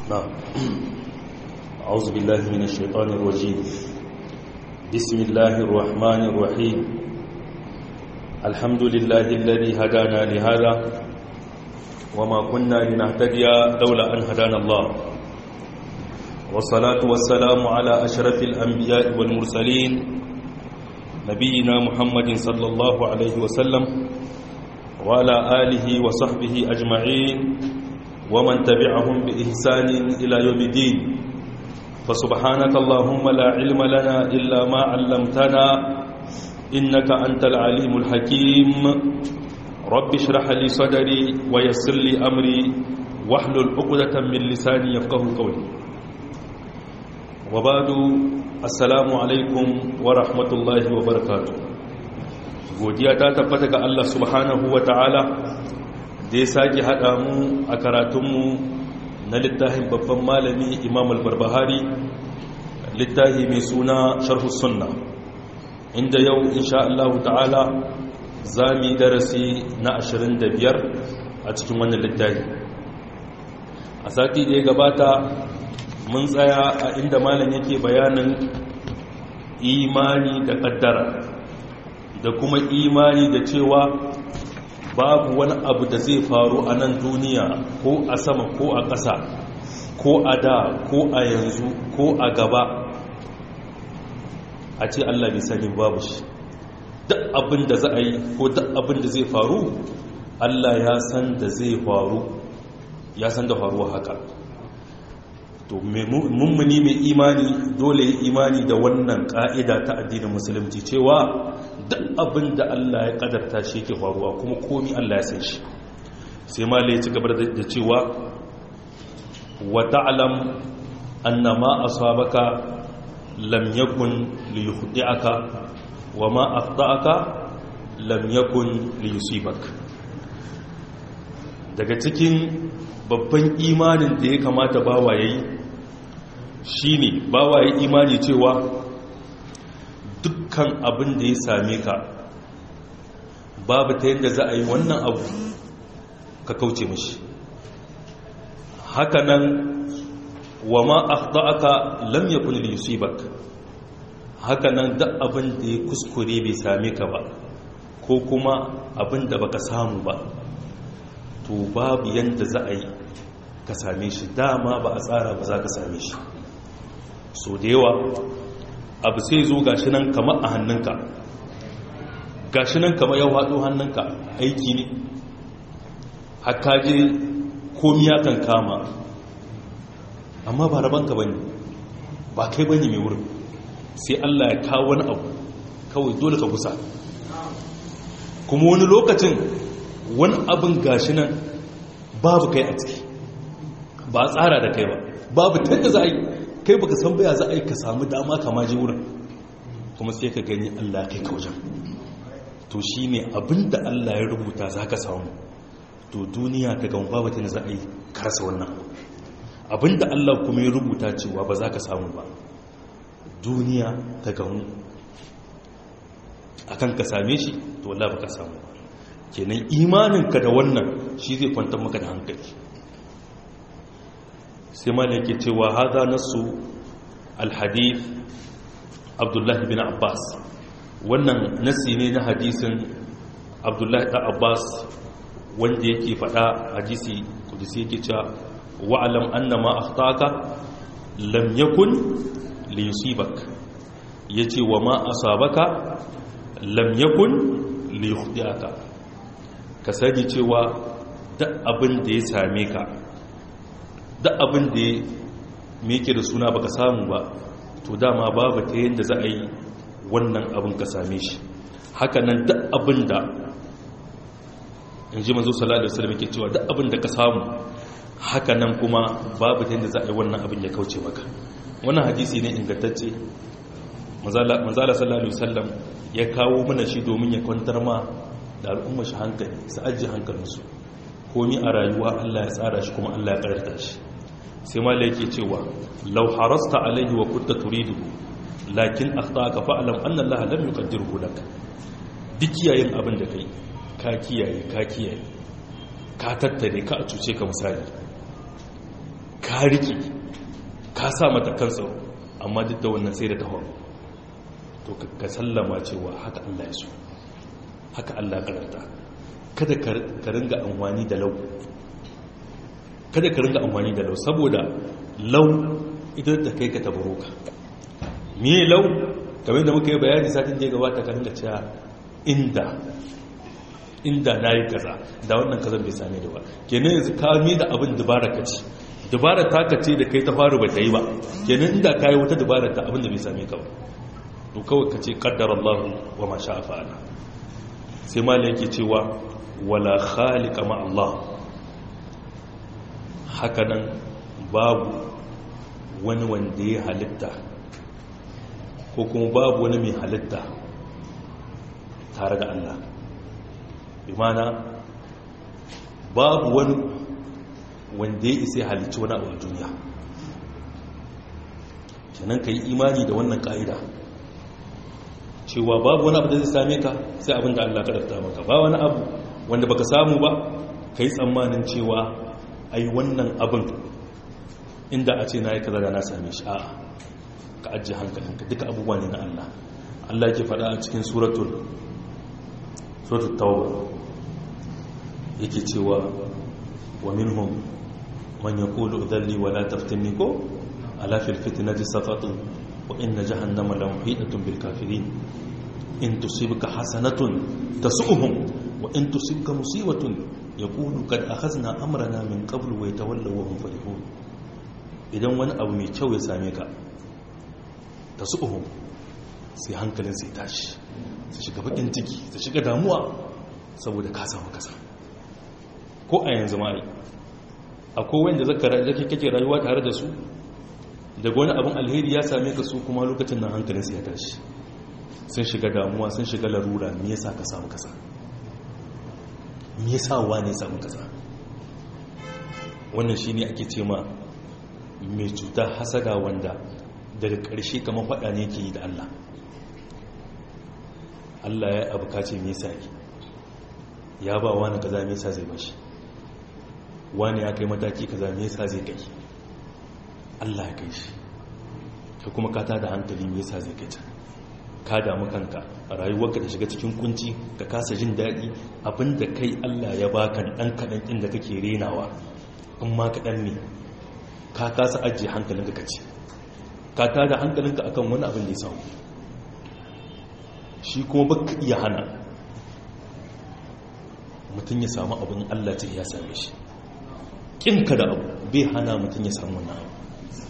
نعم أعوذ بالله من الشيطان الرجيم بسم الله الرحمن الرحيم الحمد لله الذي هدانا لهذا وما كنا لنهتدي لولا أن هدانا الله والصلاة والسلام على أشرف الأنبياء والمرسلين نبينا محمد صلى الله عليه وسلم وعلى آله وصحبه أجمعين ومن تبعهم بإحسان إلى يوم الدين فسبحانك اللهم لا علم لنا إلا ما علمتنا إنك أنت العليم الحكيم رب اشرح لي صدري ويسر لي أمري واحلل عقدة من لساني يفقه قولي وبعد السلام عليكم ورحمة الله وبركاته godiya ta tabbata ga Allah subhanahu wa ta'ala da ya sake haɗa mu a karatunmu na littafin babban malami imam al-barbahari littafi mai suna sharhu sunna inda yau insha Allah ta'ala za mu yi darasi na 25 a cikin wannan littafi a sati da ya gabata mun tsaya a inda malam yake bayanin imani da ƙaddara da kuma imani da cewa babu wani abu da zai faru a nan duniya ko a sama ko a ƙasa ko a da ko a yanzu ko a gaba a ce Allah bai sani babu shi duk abin da za a yi ko duk abin da zai faru Allah ya san da zai faru ya san da faruwa haka to mummuni mai imani dole ya imani da wannan ka'ida ta addinin musulunci cewa duk abin da Allah ya kadarta shi ke faruwa kuma komi Allah ya san shi sai malai ya ci gaba da cewa wa ta'lam anna ma asabaka lam yakun li yukhdi'aka wa ma akhta'aka lam yakun li yusibak daga cikin babban imanin da ya kamata bawa yayi shine bawa yayi imani cewa dukkan abin da ya same ka babu ta yadda za a yi wannan abu ka kauce mashi hakanan wa ma akhta'aka lam yakun li yusibak hakanan duk abin da ya kuskure bai same ka ba ko kuma abin da baka samu ba to babu yadda za a yi ka same shi dama ba a tsara ba za ka same shi so da yawa abu sai zo gashi nan kama a hannunka gashi nan kama yau haɗo hannunka aiki ne haka je komiya kan kama amma ba rabanka ba ne ba kai ba ne mai wurin sai allah ya kawo wani abu kawai dole ka kusa kuma wani lokacin wani abin gashi nan babu kai a ciki ba tsara da kai ba babu tanda za a yi kai baka san baya za a yi ka samu dama kama je wurin kuma sai ka gani Allah kai ka wajen to shi ne abinda Allah ya rubuta za ka samu to duniya ta gama babu ta za a yi karsa wannan abinda Allah kuma ya rubuta cewa ba za ka samu ba duniya ta gamu akan ka same shi to wallah ba ka samu kenan imaninka da wannan shi zai kwantar maka da hankali sai ma yake cewa haza nasu alhadith abdullahi bin abbas wannan nasi ne na hadisin abdullahi da abbas wanda yake fada hadisi kudisi yake cewa wa'alam annama akhtaka lam yakun li yusibak yace wa ma asabaka lam yakun li yukhdiaka ka sani cewa duk abin da ya same ka duk abin da me yake da suna baka samu ba to dama babu ta yadda za a yi wannan abin ka same shi haka nan duk abin da in ji mazu salatu da salama ke cewa duk abin da ka samu haka nan kuma babu ta yadda za a yi wannan abin ya kauce maka wannan hadisi ne ingantacce manzala sallallahu alaihi wasallam ya kawo mana shi domin ya kwantar ma da al'umma shi hankali su ajiye hankalinsu komi a rayuwa Allah ya tsara shi kuma Allah ya karanta shi sai ma yake cewa law harasta alaihi wa kunta turidu lakin akhtaka fa'lam anna Allah lam yuqaddirhu lak duk yayin abin da kai ka kiyaye ka kiyaye ka tattare ka a cuce ka misali ka rike ka sa mata kan tsaro amma duk da wannan sai da ta faru to ka sallama cewa haka Allah ya so haka Allah karanta kada ka ringa amfani da lau kada ka ringa amfani da lau saboda lau ita ta kai ka tabaro ka me lau kamar da muka yi bayani satin da ya gabata ka ringa cewa inda inda na yi kaza da wannan kazan bai same da ba kenan yanzu ka mi da abin dubara ka ce dubara ta ka ce da kai ta faru ba ta yi ba kenan inda ka yi wata dubara ta abin da bai same ka ba to kawai ka ce kaddar Allah wa ma sha fa'ala sai ma yake cewa wala khaliqa ma Allah hakanan babu wani wanda ya halitta ko kuma babu wani mai halitta tare da Allah imana babu wani wanda ya isa halicci wani abu a duniya kenan ka yi imani da wannan ka'ida cewa babu wani abu da zai same ka sai abin da Allah kadarta maka ba wani abu wanda baka samu ba ka yi tsammanin cewa ai wannan abin inda a ce na yi kaza da na same shi a'a ka ajiye hankalinka duka abubuwa ne na Allah Allah ke faɗa a cikin suratul suratul tauba yake cewa wa minhum man yaqulu udhalli wa la taftinni ko ala fil fitnati saqatu wa inna jahannama la muhitatun bil kafirin in tusibka hasanatun tasu'uhum wa in tusibka musibatun yaqulu qad akhadna amrana min qablu wa yatawallaw wa hum farihun idan wani abu mai kyau ya same ka tasu'uhum sai hankalin sai tashi su shiga bakin ciki su shiga damuwa saboda ka samu kasa ko a yanzu ma yi akwai wanda zaka kake rayuwa tare da su daga wani abin alheri ya same ka su kuma lokacin nan hankalin sai ya tashi sun shiga damuwa sun shiga larura me yasa ka samu kasa me yasa wane samu kasa wannan shine ake ce ma mai cuta hasada wanda daga ƙarshe kamar faɗa ne ke yi da Allah Allah ya abu kace me yasa yi ya ba wani kaza me yasa zai bashi wani ya kai mataki kaza me yasa zai kai Allah ya kai shi ka kuma ka tada hankali me yasa zai kai ta ka damu kanka rayuwarka ta shiga cikin kunci ka kasa jin daɗi abinda kai Allah ya baka dan kadan inda kake renawa in ma kadan ne ka kasa ajiye hankalinka kace ka tada hankalinka akan wani abin da ya samu shi kuma baka iya hana mutum ya samu abin Allah ce ya same shi ƙinka da abu bai hana mutum ya samu wannan abu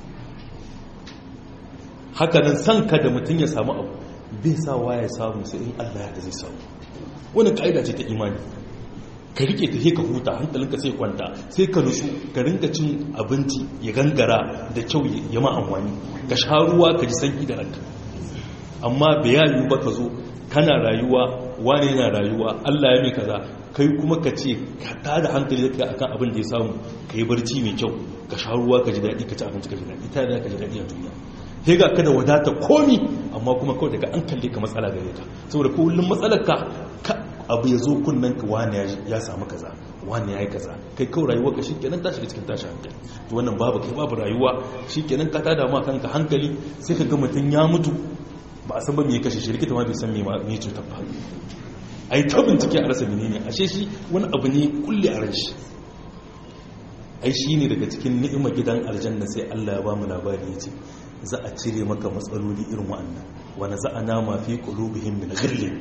hakanan san ka da mutum ya samu abu bai sa wa ya samu sai in Allah ya da zai samu wani ka'ida ce ta imani ka rike ta ka huta hankalinka sai kwanta sai ka nutsu ka rinka cin abinci ya gangara da kyau ya ma amfani ka sha ruwa ka ji sanyi da ranka amma bayani ba ka zo kana rayuwa wane yana rayuwa Allah ya mai kaza kai kuma ka ce ka tada hankali da akan abin da ya samu ka yi barci mai kyau ka sha ruwa ka ji daɗi ka ci abinci ka ji daɗi ta da ka ji daɗi a duniya sai ga ka da wadata komi amma kuma kawai daga an kalle ka matsala gare ka saboda kullum matsalar ka abu ya zo kunnen ka wani ya samu kaza wani ya yi kaza kai kawai rayuwa ka shikenan ta shiga cikin tashi hankali to wannan babu kai babu rayuwa shikenan ka tada ma kanka hankali sai ka ga mutum ya mutu ba a san ba me ya kashe shi likita ma bai san me me cutar ba ai ta bincike a rasa menene ashe shi wani abu ne kulle a ran shi ai shi ne daga cikin ni'imar gidan aljanna sai Allah ya ba mu labari ya ce za a cire maka matsaloli irin wa'annan wani za a nama fi qulubihim min ghillin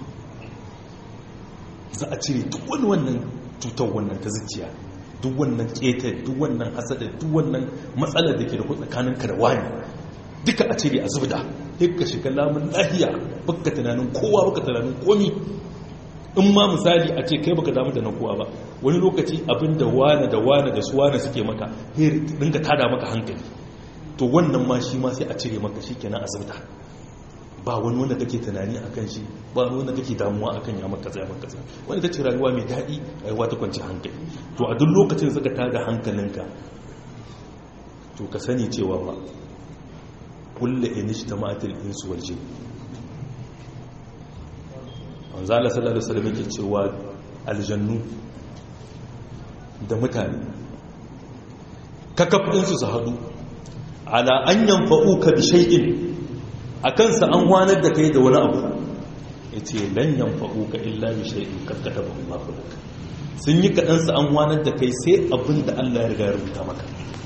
za a cire duk wani wannan cutar wannan ta zuciya duk wannan keta duk wannan hasada duk wannan matsalar da ke da tsakanin ka da wani duka a cire a zubda sai ka shiga lamun lahiya baka tunanin kowa baka tunanin komi in ma misali a ce kai baka damu da na kowa ba wani lokaci abin da wane da wane da su wane suke maka sai dinga tada maka hankali to wannan ma shi ma sai a cire maka shi kenan asibita ba wani wanda kake tunani a kan shi ba wani wanda kake damuwa a kan ya maka tsaye maka tsaye wani ta ce rayuwa mai daɗi rayuwa ta kwanci hankali to a duk lokacin da suka tada hankalinka to ka sani cewa ba kulle inishtama'atil insu wal jinn manzala sallallahu alaihi wasallam yake cewa aljannu da mutane kakafin su su hadu ala an yanfa'uka bi shay'in akan sa an wanar da kai da wani abu yace lan yanfa'uka illa bi shay'in qad katabahu Allahu lak sun yi kadan sa an wanar da kai sai abin da Allah ya riga ya rubuta maka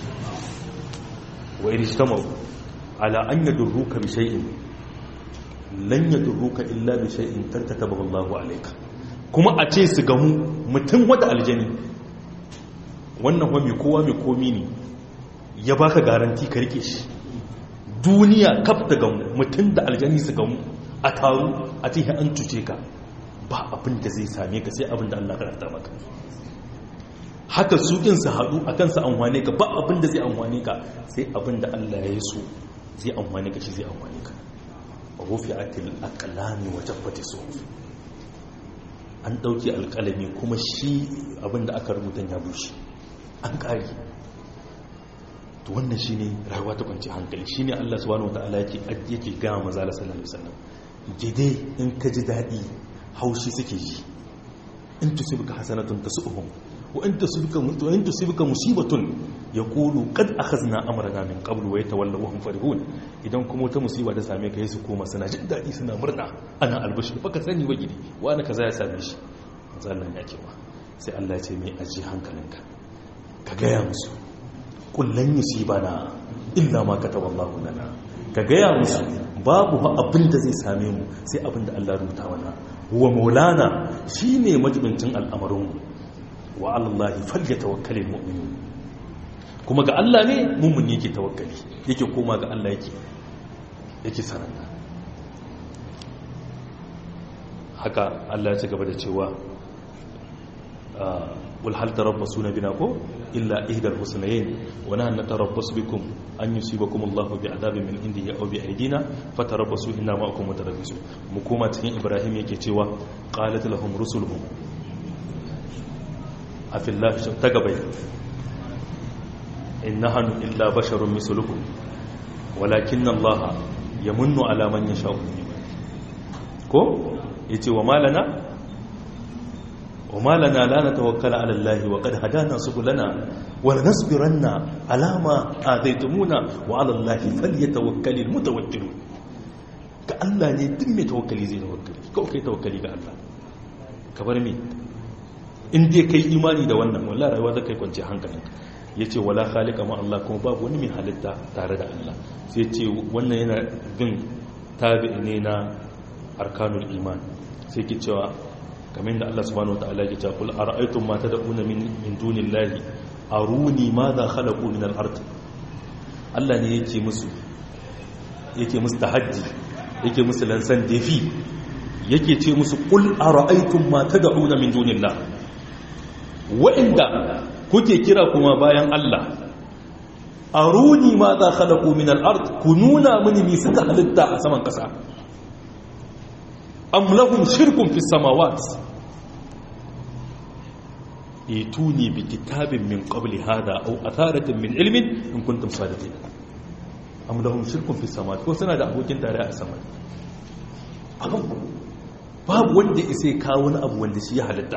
wa irjtamau ala an yadurruka bi shay'in lan yadurruka illa bi shay'in qad katabahu Allahu alayka kuma a ce su gamu mutum wata aljani wannan wa mai kowa mai komi ne ya baka garanti ka rike shi duniya kaf da gamu mutum da aljani su gamu a taru a ce an cuce ka ba abin da zai same ka sai abin da Allah karanta maka haka su din su haɗu a kansa amfane ka ba abin da zai amfane ka sai abin da Allah ya yi so zai amfane ka shi zai amfane ka rufi atil aqlami wa jaffati suhuf an ɗauki alƙalami kuma shi abin da aka rubuta ya bushe an ƙari to wannan shi ne rayuwa ta kwanci hankali shi ne allah subhanahu wata'ala yake yake gama maza da sallallahu alaihi wasallam jide in ka ji daɗi haushi suke ji in tusibka hasanatun tasu'uhum wa in tusibka wa in tusibka musibatun yaqulu qad akhadna amrana min qablu wa yatawallaw hum farihun idan kuma wata musiba ta same ka su koma suna jin daɗi suna murna ana albashir baka sani ba gidi wani kaza ya same shi manzo Allah ya ce sai Allah ya ce mai aji hankalinka ka gaya musu kullun yusibana illa ma kataballahu lana ka gaya musu babu abin da zai same mu sai abin da Allah rubuta mana wa maulana shine majibincin al'amarin mu wa alallahi falyatawakkalul mu'minun kuma ga Allah ne mummun yake tawakkali yake koma ga Allah yake yake sananna haka Allah ya ci gaba da cewa wal hal tarabbasuna bina ko illa ihdal husnayn wa nahnu natarabbasu bikum an yusibakum Allah bi adabin min indihi aw bi aydina fatarabbasu inna ma'akum mutarabbisun mu koma cikin Ibrahim yake cewa qalat lahum rusuluhum afillahi tagabai in nahnu illa basharun mislukum walakinna Allah yamunnu ala man yasha'u ko yace wa malana wa malana la natawakkala ala Allah wa qad hadana subulana wa lanasbiranna ala ma adaytumuna wa ala Allah falyatawakkalul mutawakkilun ga Allah ne duk mai tawakkali zai tawakkali ko kai tawakkali ga Allah ka bar me in dai kai imani da wannan wallahi rayuwa zaka kai kwance hankalinka yace wala khaliqa ma Allah kuma babu wani mai halitta tare da Allah sai ce wannan yana bin tabi'i ne na arkanul iman sai ke cewa kamar da Allah subhanahu wataala yake cewa kul ara'aytum ma tad'una min min dunillahi aruni madha khalaqu min al-ard Allah ne yake musu yake musu tahaddi yake musu lansan defi yake ce musu kul ara'aytum ma tad'una min dunillahi wa'inda kuke kira kuma bayan Allah aruni ma za khalaqu min al-ard ku nuna mini mi suka halitta a saman kasa am lahum shirkun fi samawat ituni bi kitabin min qabli hada aw atharatin min ilmin in kuntum sadiqin am lahum shirkun fi samawat ko suna da abokin tare a sama babu babu wanda isai kawo wani abu wanda shi ya halitta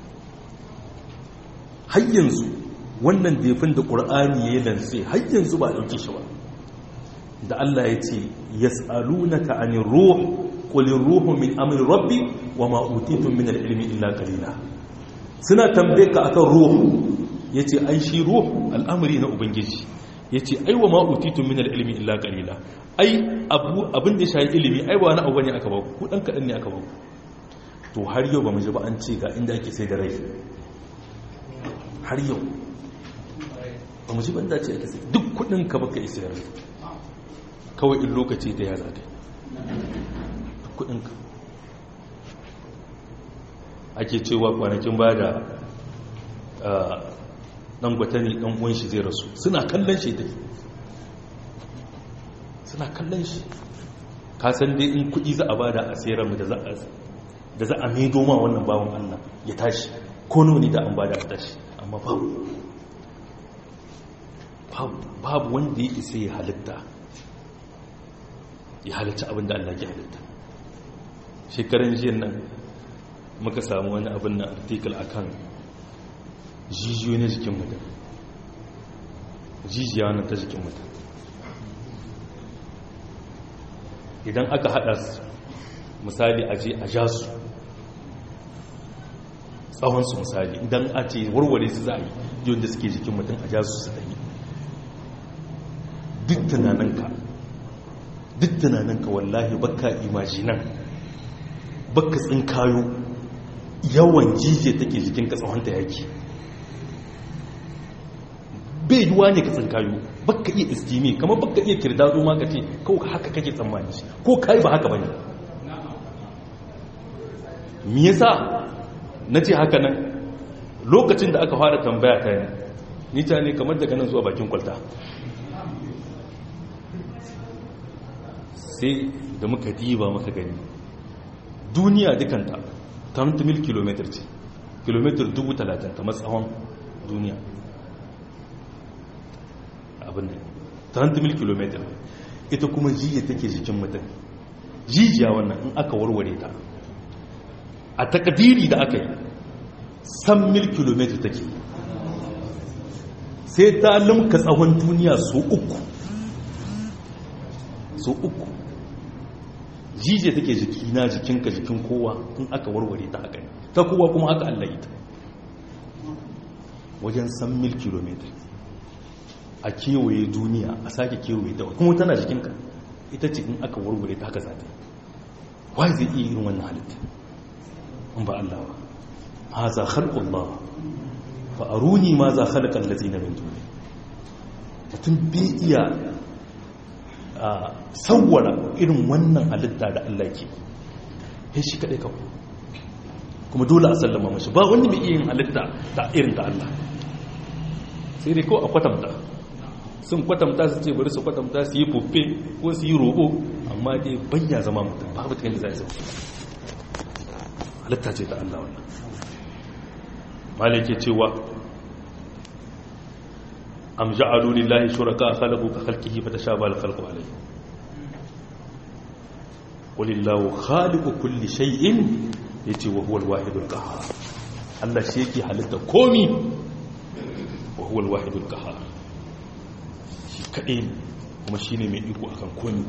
har yanzu wannan defin da ƙur'ani ya yi lantse har yanzu ba ɗauki shi ba da Allah ya ce ya tsalunaka a nin ruhu ƙulin ruhu min amin rabbi wa ma'utitun min al'ilmi illa kalila suna tambaye ka akan ruhu ya ce ai shi ruhu al'amari na ubangiji ya ce ai wa ma'utitun min al'ilmi illa kalila ai abin da shayi ilimi ai ba na abu ne aka ba ku ɗan kaɗan ne aka ba to har yau ba mu ji ba an ce ga inda ake sai da rai har yau ba mu ji banda ce ake sai duk kudin ka baka isa yare kawai in lokaci da ya zaɗe duk kudin ka ake cewa kwanakin ba da ɗan gwatani ɗan uwan shi zai rasu suna kallon shi dai suna kallon shi kasan dai in kudi za a bada a tseren mu da za a maido ma wannan bawon allah ya tashi ko nuni da an bada a tashi amma babu babu wanda ya isa ya halitta ya halitta abin da Allah ke halitta shekaran jiyan nan muka samu wani abin na artikel akan jijiyo na jikin mutum jijiya wannan ta jikin mutum idan aka hada su misali a je a ja su tsawonsu misali idan a ce warware su za a yi yadda suke jikin mutum a ja su su ɗanyi duk tunaninka duk tunaninka wallahi baka imajinan baka tsinkayo yawan jijiya take jikinka tsawonta yake bai duwa ne ka tsinkayo baka iya istimi kamar baka iya kirdado ma ka ce kawai haka kake tsammani shi ko kai ba haka bane me yasa nace haka nan lokacin da aka fara tambaya ta ne ni ta ne kamar daga nan zuwa bakin kwalta sai da muka diba muka gani duniya dukanta 30 mil kilometer ce kilometer 30,000 kamar tsawon duniya abin da 30 mil kilometer ita kuma jiya take jikin mutum jijiya wannan in aka warware ta a takadiri da aka yi san mil kilometer take sai ta limka tsawon duniya so uku so uku jijiya take jikina jikinka jikin kowa in aka warware ta haka ta kowa kuma haka Allah yi ta wajen san mil kilometer a kewaye duniya a sake kewaye ta kuma tana jikinka ita ce in aka warware ta haka zata wai zai iya irin wannan halitta in ba Allah ba ha za khalqullah fa aruni ma za khalaqal ladina min duni mutum bai iya sawwara irin wannan halitta da Allah ke ya shi kadai kawai kuma dole a sallama mashi ba wani mai iya yin halitta ta irin ta Allah sai dai ko a kwatanta sun kwatanta su ce bari su kwatanta su yi fufe ko su yi roƙo amma dai banya zama mutum babu ta yadda za a zama halitta ce ta Allah wannan malake cewa am ja'alu lillahi shuraka khalaqu ka khalqihi fa tashabaha al-khalqu alayhi qulillahu khaliqu kulli shay'in yace wa huwa al-wahidul qahhar Allah shi yake halitta komi wa huwa al-wahidul qahhar shi kadai kuma shine mai iko akan komi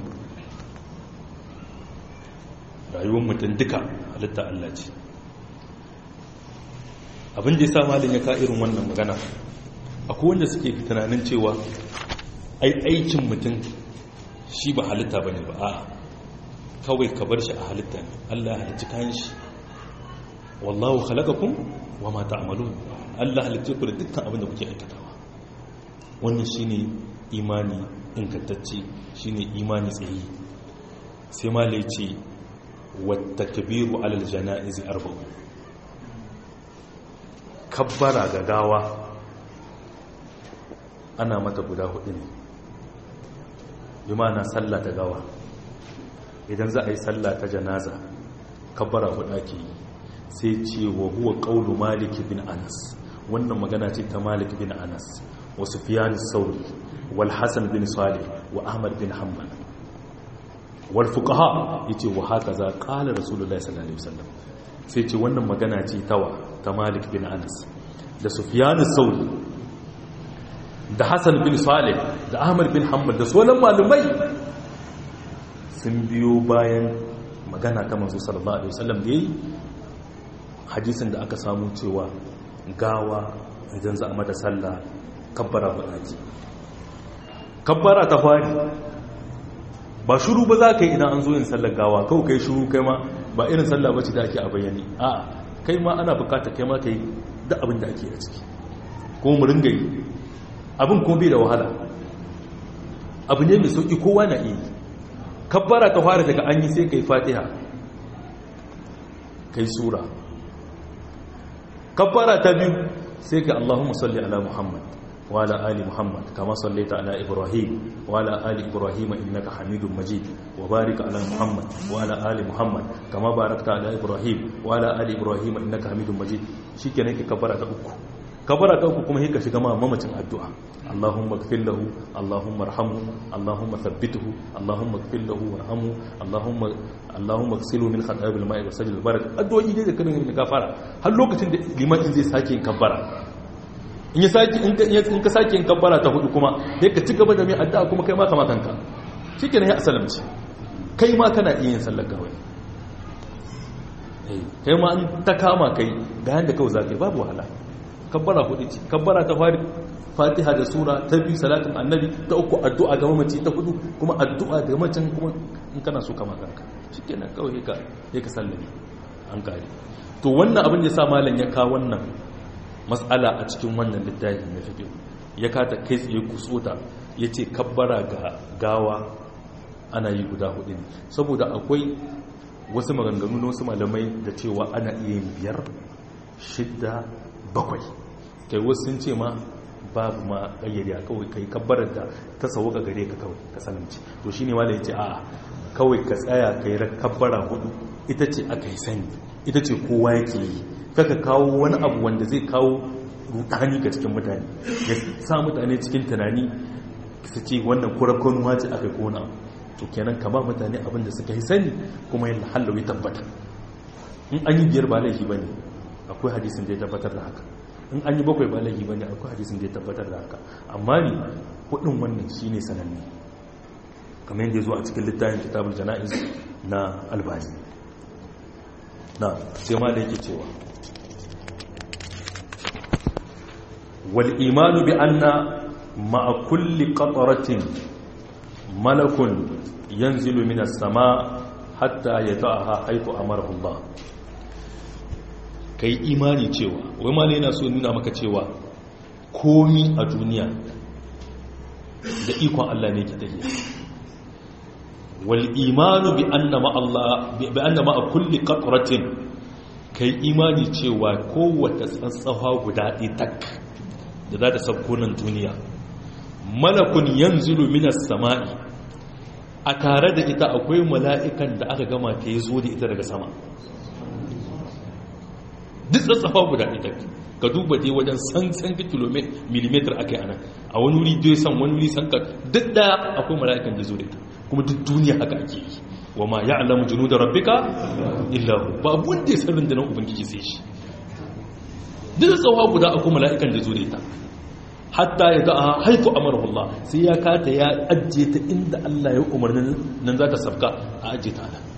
rayuwar mutum duka halitta Allah ce abin da ya sa malin ya ka irin wannan magana akwai wanda suke tunanin cewa ai aikin mutum shi ba halitta ba ne ba a kawai ka bar shi a halitta ne Allah halitta kayan shi wallahu khalaqakum wa ma ta'malun Allah halitta ku da dukkan abin da kuke aikatawa wannan shine imani ingantacce shine imani tsayi sai malai ce wata kabiru alal jana'izi arba'u kabbara ga gawa ana mata guda hudu ne bi na sallah ta gawa idan za a yi sallah ta janaza kabbara hudu ake yi sai ce wa huwa qawlu malik bin anas wannan magana ce ta malik bin anas wa sufyan sauri wal hasan bin salih wa ahmad bin hanbal wal fuqaha yace wa hakaza qala rasulullahi sallallahu alaihi wasallam sai ce wannan magana ce tawa ta malik bin anas da sufyan sauri da hassan bin salih da ahmad bin hanbal da sauran malumai sun biyo bayan magana ta manzo sallallahu alaihi wasallam da yayi hadisin da aka samu cewa gawa idan za a mata sallah kabbara ba ake kabbara ta fari ba shuru ba za ka yi idan an zo yin sallar gawa kawai kai shuru kai ma ba irin sallah bace da ake a bayani a kai ma ana bukata kai ma kai da abin da ake a ciki kuma mu ringa yi abin kuma bai da wahala abu ne mai sauƙi kowa na iya kabbara ta fara daga an yi sai kai fatiha kai sura kabbara ta biyu sai ka allahumma salli ala muhammad wa ala ali muhammad kama sallaita ala ibrahim wa ala ali ibrahim innaka hamidun majid wa barik ala muhammad wa ala ali muhammad kama barakta ala ibrahim wa ala ali ibrahim innaka hamidun majid shikenan ke kabbara ta uku kabara ta uku kuma sai ka shiga ma mamacin addu'a Allahumma ighfir lahu Allahumma arhamhu Allahumma thabbithu Allahumma ighfir lahu warhamhu Allahumma Allahumma ighsilhu min khataaya bil ma'i wasajil barak addu'o'i dai da kana yin gafara har lokacin da liman zai sake yin kabbara in ya saki in ka saki in kabbara ta hudu kuma sai ka ci gaba da mai addu'a kuma kai ma kama kanka shikenan ya asalamci kai ma kana iya yin sallar kawai kai ma an ta kama kai ga yanda kawai za ka yi babu wahala kabbara hudu ce kabbara ta fari fatiha da sura ta biyu salatin annabi ta uku addu'a ga mamaci ta hudu kuma addu'a ga mamacin kuma in kana so kama kanka shikenan kawai ka ya ka sallame an kare to wannan abin da ya sa malam ya kawo wannan matsala a cikin wannan littafi na fiqh ya kata kai tsaye kusota yace kabbara ga gawa ana yi guda hudu ne saboda akwai wasu maganganu na wasu malamai da cewa ana iya yin biyar shidda bakwai kai wasu sun ce ma babu ma ƙayyade a kawai kai kabbarar da ta sauka gare ka kawai ka salamci to shi ne wala ya ce a kawai ka tsaya ka yi kabbara hudu ita ce aka yi sani ita ce kowa yake yi kaka kawo wani abu wanda zai kawo rudani ga cikin mutane ya sa mutane cikin tunani su ce wannan kurakon wace aka yi kona to kenan ka ba mutane abin da suka yi sani kuma yin hallawi tabbata in an yi biyar ba laifi ba ne akwai hadisin da ya tabbatar da haka in an yi bakwai ba laifi ba ne akwai hadisin da ya tabbatar da haka amma ne hudun wannan shi ne sananne kamar yadda ya zo a cikin littafin kitabul jana'iz na albani na sai ma da yake cewa wal imanu bi anna ma'a kulli qatratin malakun yanzilu minas sama hatta yata'aha haythu amarahu Allah ka yi imani cewa wai ma yana so nuna maka cewa komi a duniya da ikon Allah ne ke tafiya wal imanu bi anna ma Allah bi anna ma kulli qatratin kai imani cewa kowace tsantsawa guda ɗaya tak da za ta sauko nan duniya malakun yanzilu minas sama'i a tare da ita akwai mala'ikan da aka gama ta yi zo da ita daga sama duk tsatsafa guda ɗaya ka duba dai wajen san san millimeter aka yi ana a wani wuri dai san wani wuri san ka duk ɗaya akwai mala'ikan da zo da ita kuma duk duniya haka ake yi wa ma ya alamu junu da rabbika illa ba wanda ya san rundunar ubangiji sai shi duk tsawa guda akwai mala'ikan da zo da ita hatta ya ga haifu amarhullah sai ya kata ya ajiye ta inda Allah ya umarnin nan za ta sabka a ajiye ta nan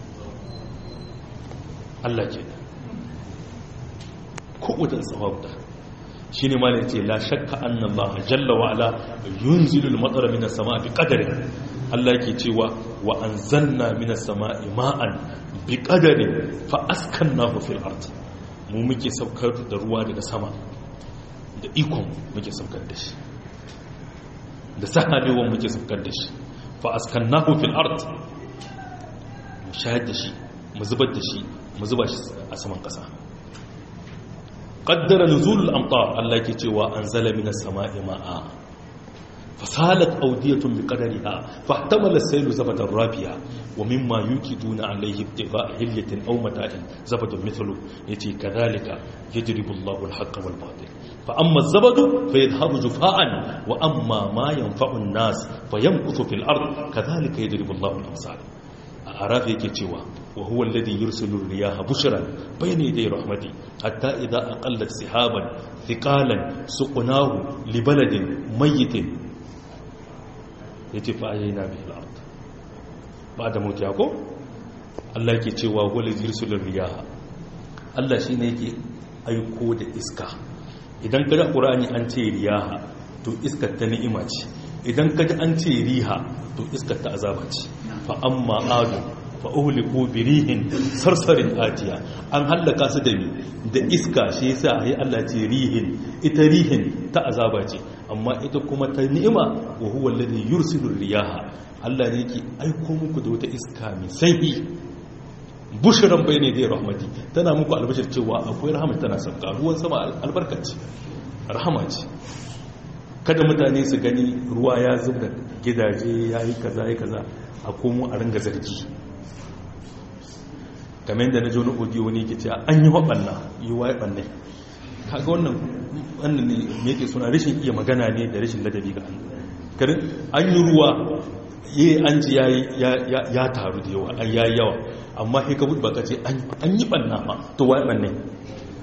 Allah ke da kowace tsawabta shi ne malin ce la shakka annan ba jalla wa ala yunzilul matsara minas sama bi qadarin Allah ke cewa wa anzalna minas sama ma'an bi qadarin fa askannahu fil ard mu muke saukar da ruwa daga sama da ikon muke saukar da shi da sahabewan muke saukar da shi fa askannahu fil ard mu shayar da shi mu zubar da shi mu zuba shi a saman kasa qaddara nuzulul amtar Allah yake cewa anzala minas sama'i ma'a fasalat awdiyatun biqadariha fahtamala as-saylu zabatan rabiya wa mimma yukiduna alayhi ibtigha'a hilyatin aw mata'in zabadun mithlu yace kadhalika yajribu Allahu al-haqqa wal batil fa amma az-zabadu fayadhhabu jufa'an wa amma ma yanfa'u an-nas fayamkuthu fil ard kadhalika yajribu Allahu al-amsal a arafi yake cewa wa huwa alladhi yursilu riyaha bushran bayna yaday rahmati hatta idha aqallat sihaban thiqalan suqnahu li baladin mayyitin yace fa ayyana bihi al-ard ba'da mutiya ko Allah yake cewa huwa alladhi yursilu riyaha Allah shine yake aiko da iska idan kada qur'ani an ce riyaha to iskar ta ni'ima ce idan kaji an ce riha to iskar ta azaba ce fa amma adu fa uhliku birihin sarsarin atiya an hallaka su da mi da iska shi yasa ayi Allah ce rihin ita rihin ta azaba ce amma ita kuma ta ni'ima wa huwa alladhi yursilu riyaha Allah ne yake aiko muku da wata iska mai sanyi bushran bayne da rahmati tana muku albashir cewa akwai rahama tana sauka ruwan sama albarkaci rahama ce kada mutane su gani ruwa ya zub da gidaje ya yi kaza ya kaza a komo a ringa zargi kamar yadda na jo na audio wani ke cewa an yi waɓanna yi wa ya ɓannai kaga wannan wannan ne me ke suna rashin iya magana ne da rashin ladabi ga an karin an yi ruwa yi an ji ya taru da yawa an ya yawa amma sai ka buɗe baka ce an yi ɓanna ma to wa ya ɓannai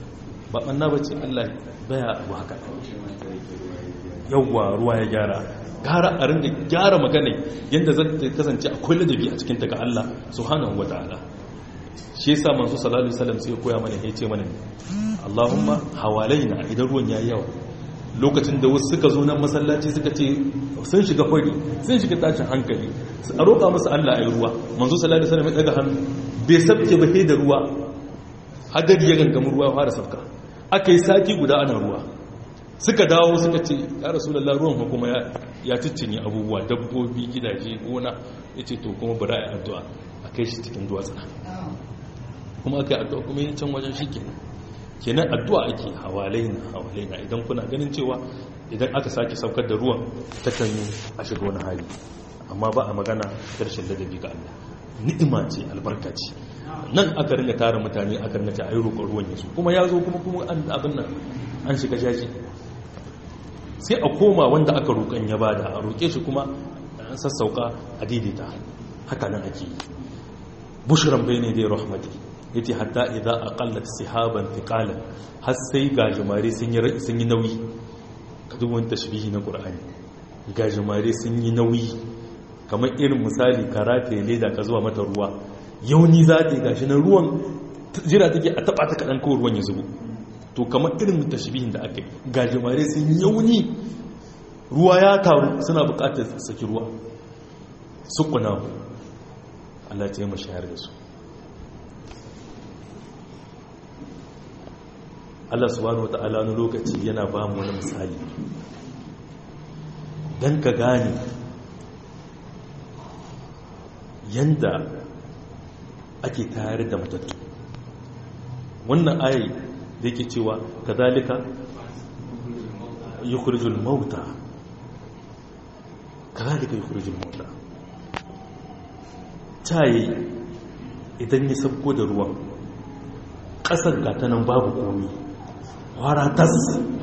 ba ɓanna ba ce Allah baya abu haka yawwa ruwa ya gyara gara a rinda gyara magana yadda zai kasance akwai ladabi a cikin daga Allah subhanahu wa ta'ala shi yasa manzo sallallahu alaihi wasallam sai koya mana yace mana Allahumma hawalaina idan ruwan yayi yawa lokacin da wasu suka zo nan masallaci suka ce sun shiga fari sun shiga tashin hankali a roƙa musu Allah ayi ruwa manzo sallallahu alaihi wasallam ya daga hannu bai sabke ba da ruwa hadari ya gangamu ruwa ya fara sauka aka yi sati guda ana ruwa suka dawo suka ce ya rasulullah ruwan kuma ya ciccinye abubuwa dabbobi gidaje gona yace to kuma bari a yi addu'a a kai shi cikin duwatsuna kuma aka yi addu'a kuma yin can wajen shi kenan kenan addu'a ake hawalaina hawalaina idan kuna ganin cewa idan aka sake saukar da ruwan ta kan yi a shiga wani hali amma ba a magana karshen ladabi ga Allah ni'ima ce albarka ce nan aka ringa tara mutane aka ringa ta ayi roƙon ruwan yasu kuma ya zo kuma kuma an abin nan an shiga jaji sai a koma wanda aka roƙon ya bada a roƙe shi kuma an sassauka a daidaita haka nan ake yi bushran bayne dai rahmati yace hatta idza aqallat sihaban thiqalan har sai gajimare sun yi sun yi nauyi duk wani tashbihi na qur'ani gajimare sun yi nauyi kamar irin misali karate leda ka zuwa mata ruwa yauni za ta yi gashi na ruwan jira take a taba ta kadan kawai ruwan ya zubo to kamar irin tashbihin da aka yi gajimare sun yi yauni ruwa ya taru suna bukatar saki ruwa sukuna Allah ya taimaka shayar da su Allah subhanahu wata'ala wani lokaci yana ba mu wani misali don ka gane yanda ake tayar da matattu wannan ayi da yake cewa kazalika yukhrijul mauta kazalika yukhrijul mauta tayi idan ya sabko da ruwan ƙasar gatanan babu komi waratas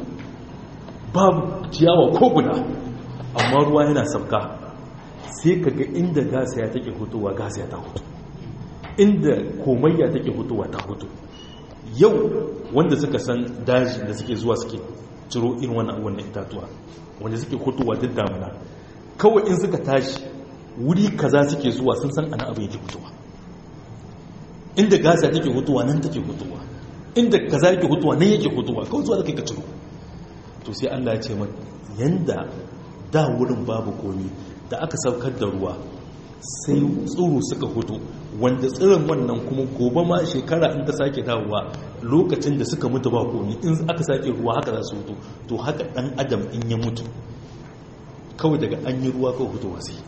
babu ciyawa ko guda amma ruwa yana sauka sai ka ga inda gasa ya take hutuwa gasa ya ta hutu inda komayya take hutuwa ta hutu yau wanda suka san daji da suke zuwa suke ciro irin wannan abubuwan na itatuwa wanda suke hutuwa duk damuna kawai in suka tashi wuri kaza suke zuwa sun san ana abu yake hutuwa inda gasa take hutuwa nan take hutuwa inda kaza yake hutuwa nan yake hutuwa kawai zuwa da kai ka ciro to sai Allah ya ce mata yanda da wurin babu komi da aka saukar da ruwa sai tsoro suka hutu wanda tsirin wannan kuma gobe ma shekara in ta sake dawowa lokacin da suka mutu ba komi in aka sake ruwa haka za su hutu to haka dan adam in ya mutu kawai daga an yi ruwa kawai hutuwa sai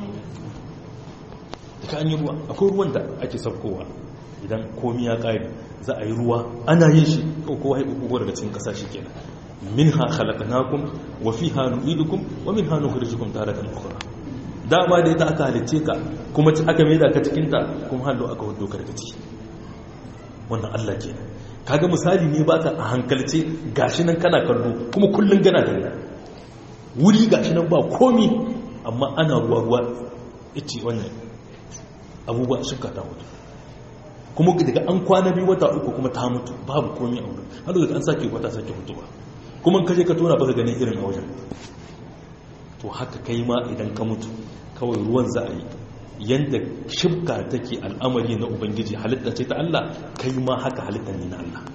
daga an yi ruwa akwai ruwan da ake saukowa idan komi ya ƙari za a yi ruwa ana yin shi kowa haifu daga cikin ƙasa shi kenan min ha halakanakum wa fi ha nu'idukum wa min ha nukhrijukum taratan ukhra dama da ita aka halicce ka kuma aka maida ka cikin ta kuma hallo aka hudo ka daga ciki wannan Allah kenan kaga misali ne baka a hankalce gashi nan kana kallo kuma kullun gana da wuri gashi nan ba komi amma ana ruwa ruwa ice wannan abubuwa shirka ta mutu kuma daga an kwana biyu wata uku kuma ta mutu babu komi a wurin har daga an sake wata sake mutuwa kuma kaje ka tona baka ganin irin a wajen to haka kai ma idan ka mutu kawai ruwan za a yi yadda shibka take al'amari na ubangiji halitta ce ta Allah kai ma haka halitta ne na Allah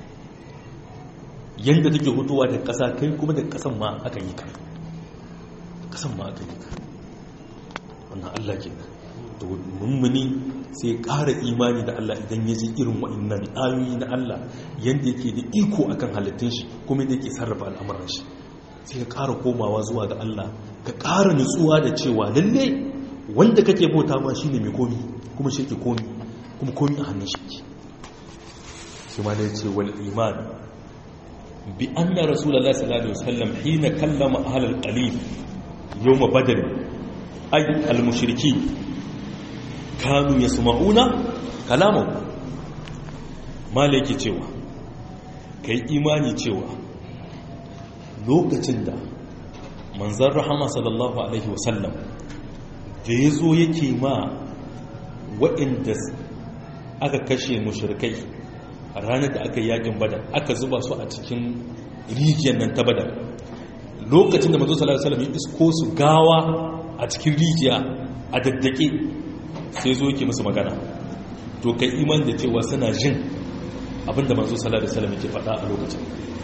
yadda take hutuwa da ƙasa kai kuma da ƙasan ma aka yi ka ƙasan ma aka yi ka wannan Allah ke to mummuni sai ƙara imani da Allah idan ya ji irin wa'annan ayoyi na Allah yadda yake da iko akan halittun shi kuma da yake sarrafa al'amuran shi sai ka ƙara komawa zuwa ga Allah ka ƙara nutsuwa da cewa lalle wanda kake bauta ma shine mai komi kuma shi yake komi kuma komi a hannun shi shi ma da ya ce wal iman bi anna rasulullahi sallallahu alaihi wasallam hina kallama ahlul qalil yawm badr ay al mushrikin kanu yasma'una kalamahu malaki cewa kai imani cewa lokacin da manzan rahama sallallahu alaihi wasallam da ya zo yake ma waɗanda aka kashe mushrikai ranar da aka yi yakin badar aka zuba su a cikin rijiyar nan ta badar lokacin da manzo sallallahu alaihi wasallam ya isko su gawa a cikin rijiya a daddake sai zo yake musu magana to kai iman da cewa suna jin abinda manzo sallallahu alaihi wasallam yake faɗa a lokacin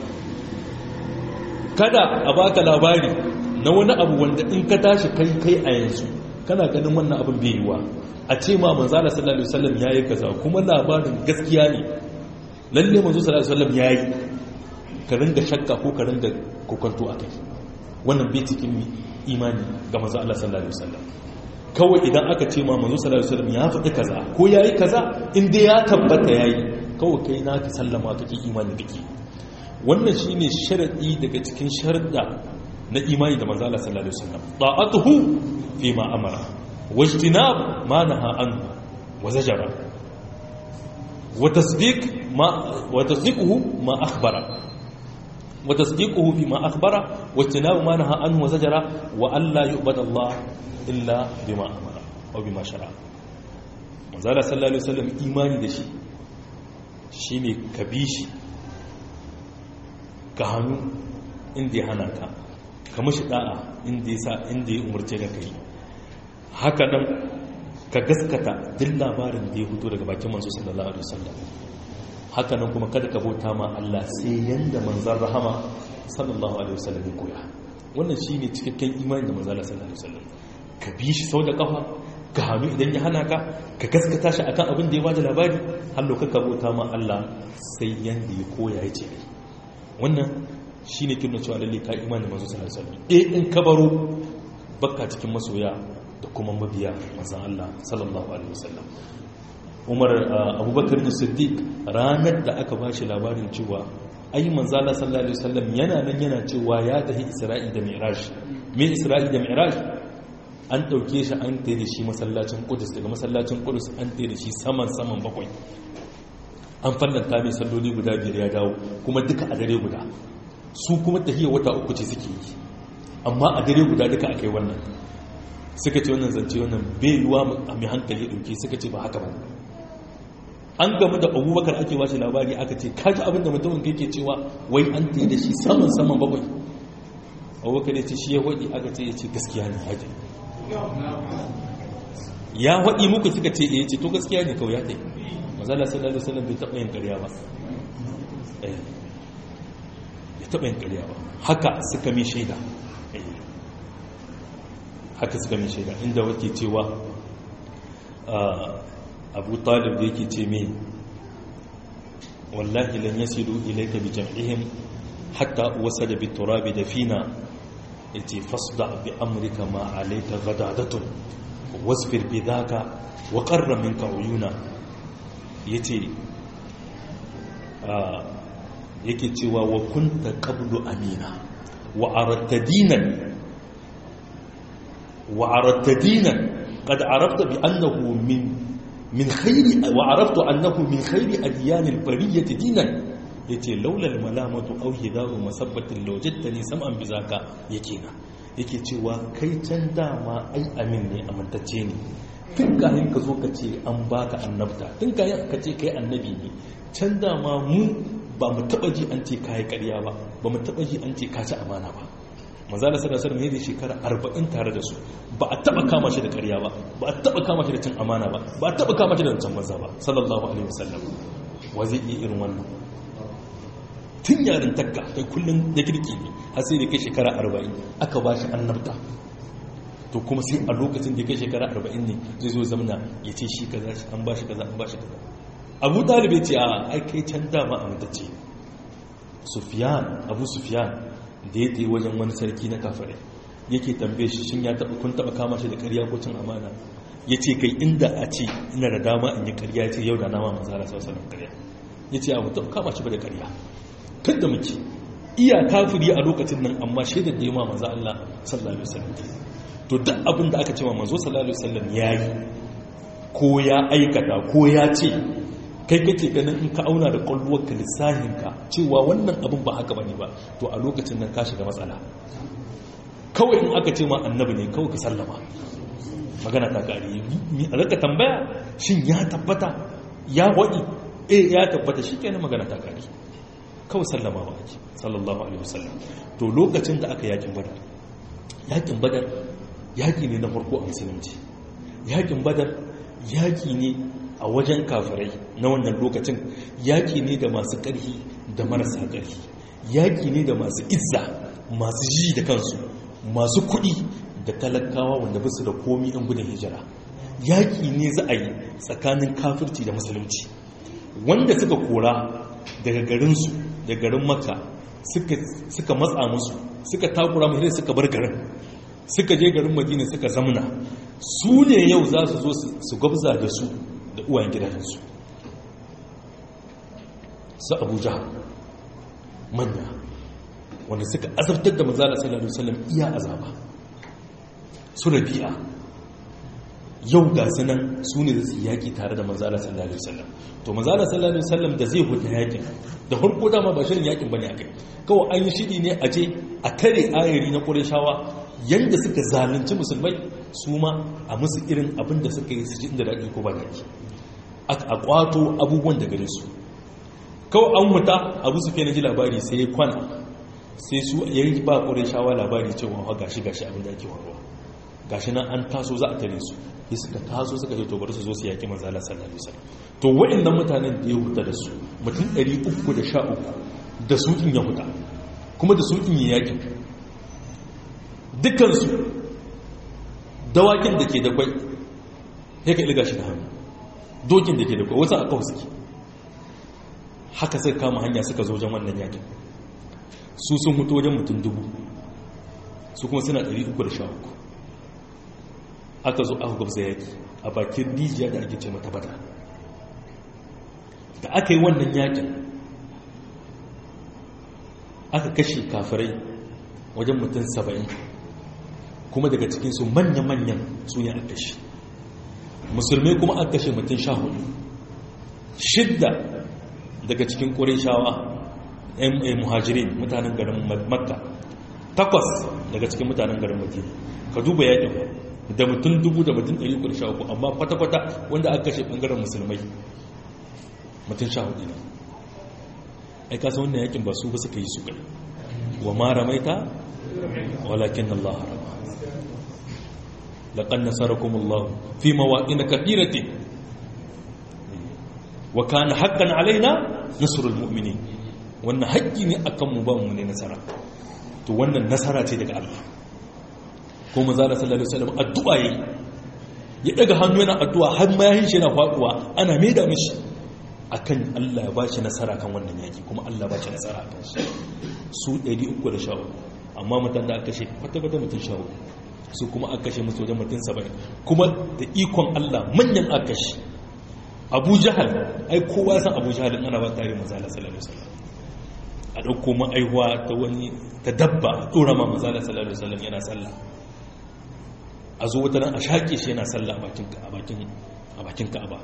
kada a baka labari na wani abu wanda in ka tashi kai kai a yanzu kana ganin wannan abin bai yiwa a ce ma manzo sallallahu alaihi wasallam yayi kaza kuma labarin gaskiya ne lalle manzo sallallahu alaihi wasallam yayi ka ringa shakka ko ka ringa kokonto akai wannan bai cikin imani ga manzo Allah sallallahu alaihi wasallam kawai idan aka ce ma manzo sallallahu alaihi wasallam ya faɗi kaza ko yayi kaza in dai ya tabbata yayi kawai kai na ka sallama kake imani kake wannan shine sharadi daga cikin sharuɗa na imani da manzo Allah sallallahu alaihi wasallam ta'atuhu fi ma amara wajtinab ma naha anhu wa zajara wa tasdiq ma wa tasdiquhu ma akhbara wa tasdiquhu fi ma akhbara wajtinab ma naha anhu wa zajara wa alla yu'badu Allah illa bima amara aw bima shara manzo Allah sallallahu alaihi wasallam imani da shi shine ka bi shi ka hannu inda ya hana ka ka mashi da'a inda ya sa inda ya umarce ka kai haka nan ka gaskata duk labarin da ya fito daga bakin manzo sallallahu alaihi wasallam haka nan kuma kada ka bauta ma Allah sai yanda manzon rahama sallallahu alaihi wasallam ya koya wannan shine cikakken imani da manzo sallallahu alaihi wasallam ka bi shi sau da kafa ka hannu idan ya hana ka ka gaskata shi akan abin da ya bada labari har lokacin ka bauta ma Allah sai yanda ya koya ya ce wannan shi ne kirna cewa lalle ka imanin masu sallallahu alaihi wasallam eh in ka baro baka cikin masoya da kuma mabiya manzon Allah sallallahu alaihi wasallam Umar Abubakar da Siddiq ranar da aka bashi labarin cewa ai manzon Allah sallallahu alaihi wasallam yana nan yana cewa ya tafi Isra'i da Mi'raj me Isra'i da Mi'raj an dauke shi an tayi da shi masallacin Qudus daga masallacin Qudus an tayi da shi saman saman bakwai an fallanta mai salloli guda biyar ya dawo kuma duka a dare guda su kuma tahiyar wata uku ce suke yi amma a dare guda duka akai wannan suka ce wannan zance wannan bai yiwa a mai hankali ɗauke suka ce ba haka ba an gamu da abubakar ake washe labari aka ce kaji abin da mutumin kai ke cewa wai an ta da shi saman saman bakwai abubakar ya ce shi ya waɗi aka ce ya ce gaskiya ne haji ya waɗi muku suka ce ya ce to gaskiya ne kawai ya ɗai mazala sallallahu alaihi wasallam bai taɓa yin ƙarya ba bai taɓa yin ƙarya ba haka suka mi shaida haka suka mi shaida inda wake cewa abu talib da yake ce mai wallahi lan yasilu ilayka bi jam'ihim hatta wasada bi turabi dafina yace fasda bi amrika ma alayka ghadadatun wasbir bi dhaka wa qarra minka uyuna yace yake cewa wa kunta qablu amina wa aradta dinan wa aradta dinan qad arafta bi annahu min min khairi wa araftu annahu min khairi adyan al-bariyyah dinan yace laula al-malamatu aw hidaru masabbatin lawajadtani sam'an bizaka yake na yake cewa kai can dama ai amin ne amintacce ne tun kayan ka zo ka ce an baka annabta tun kayan ka ce kai annabi ne can dama mu ba mu taba ji an ce kayi ƙarya ba ba mu taba ji an ce ka ci amana ba manzo da sallallahu alaihi wasallam shekara 40 tare da su ba a taba kama shi da ƙarya ba ba a taba kama shi da cin amana ba ba a taba kama shi da cin manzo ba sallallahu alaihi wasallam wa zai iya irin wannan tun yarin takka kai kullun da kirki ne har sai da kai shekara 40 aka ba shi annabta to kuma sai a lokacin da kai shekara 40 ne zai zo zamna ya ce shi kaza shi an ba shi kaza an ba shi kaza abu talib ya ce a ai kai can dama amintacce sufiyan abu sufiyan da ya tsaye wajen wani sarki na kafare yake tambaye shi shin ya taba kun taba kama shi da ƙarya ko cin amana ya ce kai inda a ce ina da dama in yi ƙarya ya ce yau da nama manzara sau sanar ƙarya ya ce abu taba kama shi ba da ƙarya kan da muke iya kafiri a lokacin nan amma shaidar da ya ma manzo Allah sallallahu alaihi wasallam to duk abin da aka ce ma manzo sallallahu alaihi wasallam yayi ko ya aikata ko ya ce kai kake ganin in ka auna da kwalluwarka lissahinka cewa wannan abin ba haka bane ba to a lokacin nan ka shiga matsala kawai in aka ce ma annabi ne kawai ka sallama magana ta kare a raka tambaya shin ya tabbata ya waɗi eh ya tabbata shi kenan magana ta kare kawai sallama ba ake sallallahu alaihi wasallam to lokacin da aka yakin badar yakin badar yaki ne na farko a musulunci yakin badar yaki ne a wajen kafirai na wannan lokacin yaki ne da masu ƙarfi da marasa ƙarfi yaki ne da masu izza masu ji da kansu masu kuɗi da talakawa wanda basu da komi ɗan gudun hijira yaki ne za a yi tsakanin kafirci da musulunci wanda suka kora daga garinsu da garin makka suka matsa musu suka takura mai suka bar garin suka je garin madina suka zamna su ne yau za su zo su gwabza da su da uwayen gidajensu su abuja manya wanda suka azabtar da manzala sallallahu alaihi wasallam iya azaba su rabi'a yau ga sunan su ne su yaƙi tare da manzala sallallahu alaihi wasallam to manzala sallallahu alaihi wasallam da zai huta yaƙin da farko dama ba shirin yaƙin bane akai kawai an yi shiri ne a je a tare ayari na ƙureshawa yanda suka zalunci musulmai su ma a musu irin abin da suka yi su ji inda daɗi ko ba daɗi a ƙwato abubuwan da gare su kawai an huta abu su na ji labari sai ya kwana sai su ya yi ba ƙureshawa labari cewa gashi gashi abin da ake warwa gashi nan an taso za a tare su sai suka taso suka ce to bari su zo su yaki manzo Allah sallallahu alaihi wasallam to waɗannan mutanen da ya huta da su mutum 313 da su kin ya huta kuma da su kin ya yaki dukkan su dawakin da ke da kwai sai ka ilga shi da hannu dokin da ke da kwai wasu aka suke haka suka kama hanya suka zo wajen wannan yakin su sun mutu wajen mutum dubu su kuma suna 313 aka zo aka gwabza yaki a bakin rijiya da ake ce mata bada da aka yi wannan yakin aka kashe kafirai wajen mutum saba'in kuma daga cikinsu manya-manyan su ne aka kashe musulmai kuma aka kashe mutum sha hudu shidda daga cikin ƙurishawa muhajirin mutanen garin makka takwas daga cikin mutanen garin madina ka duba yakin ba da mutum dubu da mutum ɗari uku da sha uku amma kwata-kwata wanda aka kashe ɓangaren musulmai mutum sha hudu ne ai kasa wannan yakin ba su ba suka yi su kai wa ma ramaita walakin Allah harama laqad nasarakum Allah fi mawaqin kathiratin wa kana haqqan alaina nasrul mu'minin wannan haƙƙi ne akan mu ba mu ne nasara to wannan nasara ce daga Allah ko maza da sallallahu alaihi wasallam addu'a yayi ya daga hannu yana addu'a har ma yayin shi yana faduwa ana maida mishi akan Allah ya bashi nasara kan wannan yaki kuma Allah ya bashi nasara akan shi su 313 amma mutan da aka kashe kwata kwata mutun shawo su kuma aka kashe musu wajen mutun 70 kuma da ikon Allah manyan aka kashe Abu Jahal ai kowa san Abu Jahal ana ba tare manzo Allah sallallahu alaihi wasallam a dauko ma'aihuwa ta wani ta dabba dora ma manzo Allah sallallahu alaihi wasallam yana sallah a zo wata nan a shaƙe shi yana sallah a bakin ka'aba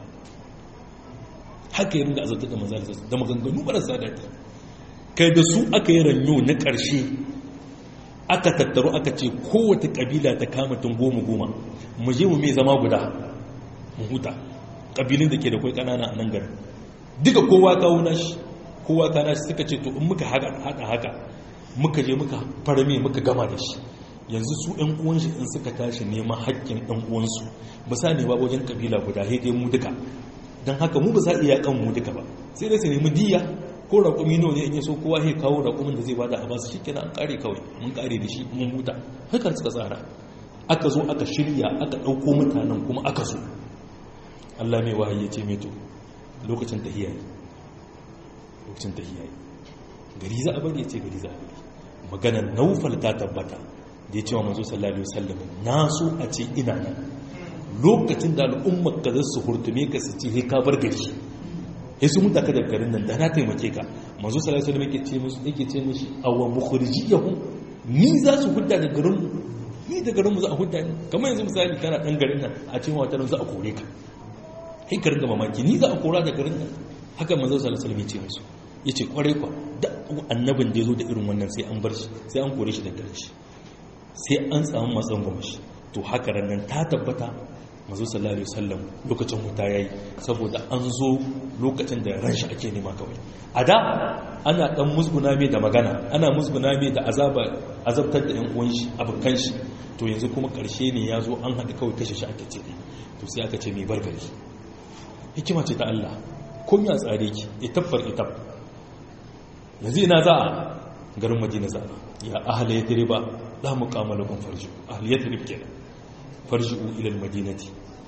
haka yi ringa azabtar da manzana da maganganu marasa daɗi kai da su aka yi ranyo na ƙarshe aka tattaro aka ce kowace ƙabila ta kama tun goma goma mu je mu mai zama guda mu huta ƙabilun da ke da kwai ƙanana a nan garin duka kowa kawo nashi kowa ka nashi suka ce to in muka haɗa haka muka je muka farme muka gama da shi yanzu su ɗan uwanshi in suka tashi neman haƙƙin ɗan uwansu ba sa ne ba wajen ƙabila guda haidai mu duka don haka mu ba sa iya kan mu duka ba sai dai su nemi diya ko raƙumi nawa ne in yaso kowa ya kawo raƙumin da zai bada a basu shikenan an ƙare kawai mun ƙare da shi mun huta hakan suka tsara aka zo aka shirya aka ɗauko mutanen kuma aka zo Allah mai wahayi ya ce mai to lokacin tahiya ne lokacin tahiya ne gari za a bari ya ce gari za a bari maganar naufal ta tabbata da ya ce wa manzo sallallahu alaihi wasallam na so a ce ina nan lokacin da al'ummar ka zasu hurtume ka su ce he ka bar gari he su muta ka da garin nan da na taimake ka manzo sallallahu alaihi wasallam yake ce musu yake ce mishi awa mukhrijiyahum ni za su hudda da garin mu ni da garin mu za a hudda ni kamar yanzu misali kana dan garin nan a ce wata nan za a kore ka he ka ringa mamaki ni za a kora da garin nan haka manzo sallallahu alaihi wasallam ya ce musu yace kwarai kwa da annabin da ya zo da irin wannan sai an bar shi sai an kore shi da garin shi sai an samu matsan gwamnati to haka rannan ta tabbata mazu sallallahu alaihi wasallam lokacin huta yayi saboda an zo lokacin da ran shi ake nema kawai a da ana dan musguna mai da magana ana musguna mai da azaba azabtar da yan uwan shi abukan shi to yanzu kuma karshe ne ya zo an haɗu kawai kashe shi ake ce to sai aka ce mai bargari hikima ce ta Allah kun ya tsare ki itaffar itab yanzu ina za a garin madina za ya ahala ya tare ba la muqama lakum farji ahli yatrib kenan farji'u ila al-madinati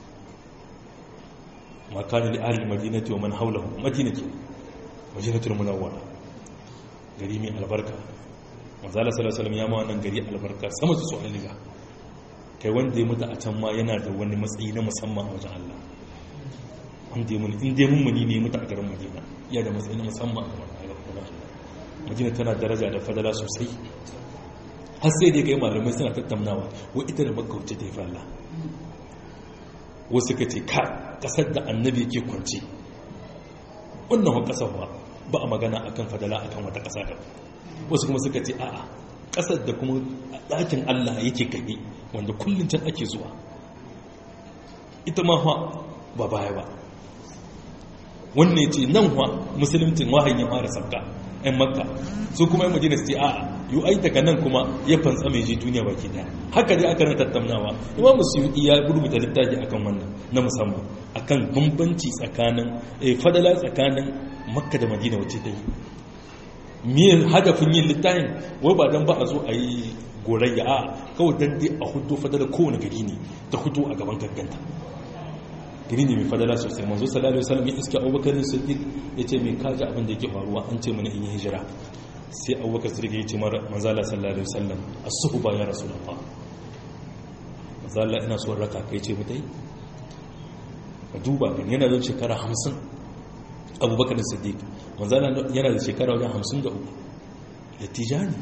ma kana li ahli al-madinati wa man hawlahu madinati madinatul munawwara gari mai albarka manzo Allah sallallahu alaihi wasallam ya ma wannan gari albarka sama su su'ali ga kai wanda ya mutu a can ma yana da wani matsayi na musamman a wajen Allah wanda ya mun in dai mun muni ne mutu a garin Madina ya da matsayi na musamman a wajen Allah Madina tana daraja da fadala sosai har sai da kai malamai suna tattaunawa wa ita da makka wacce ta yi falla wasu ka ce ka kasar da annabi yake kwanci wannan wa kasar ba ba a magana akan fadala akan wata kasa da wasu kuma suka ce a'a kasar da kuma ɗakin allah yake gani wanda kullum can ake zuwa ita ma ba baya ba wannan ya ce nan wa musulunci wahayin ya fara sabka 'yan makka su kuma 'yan madina su ce a'a yi ai daga nan kuma ya fantsa mai je duniya baki daya haka dai aka na tattaunawa imam suyuti ya rubuta littafi akan wannan na musamman akan bambanci tsakanin fadala tsakanin makka da madina wacce ta yi me hadafin yin littafin wai ba dan ba a zo a yi gorayya a kawai dan dai a hudu fadala kowane gari ne ta hudu a gaban gagganta gari ne mai fadala sosai manzo sallallahu alaihi wasallam ya iska abubakar siddiq yace me kaji abin da yake faruwa an ce mana in yi hijira sai abubakar siddiq yace mara manzo Allah sallallahu alaihi wasallam as-suhba ya rasulullah manzo Allah ina so raka kai ce mutai ka duba kan yana da shekara 50 abubakar siddiq manzo Allah yana da shekara wajen 53 da tijani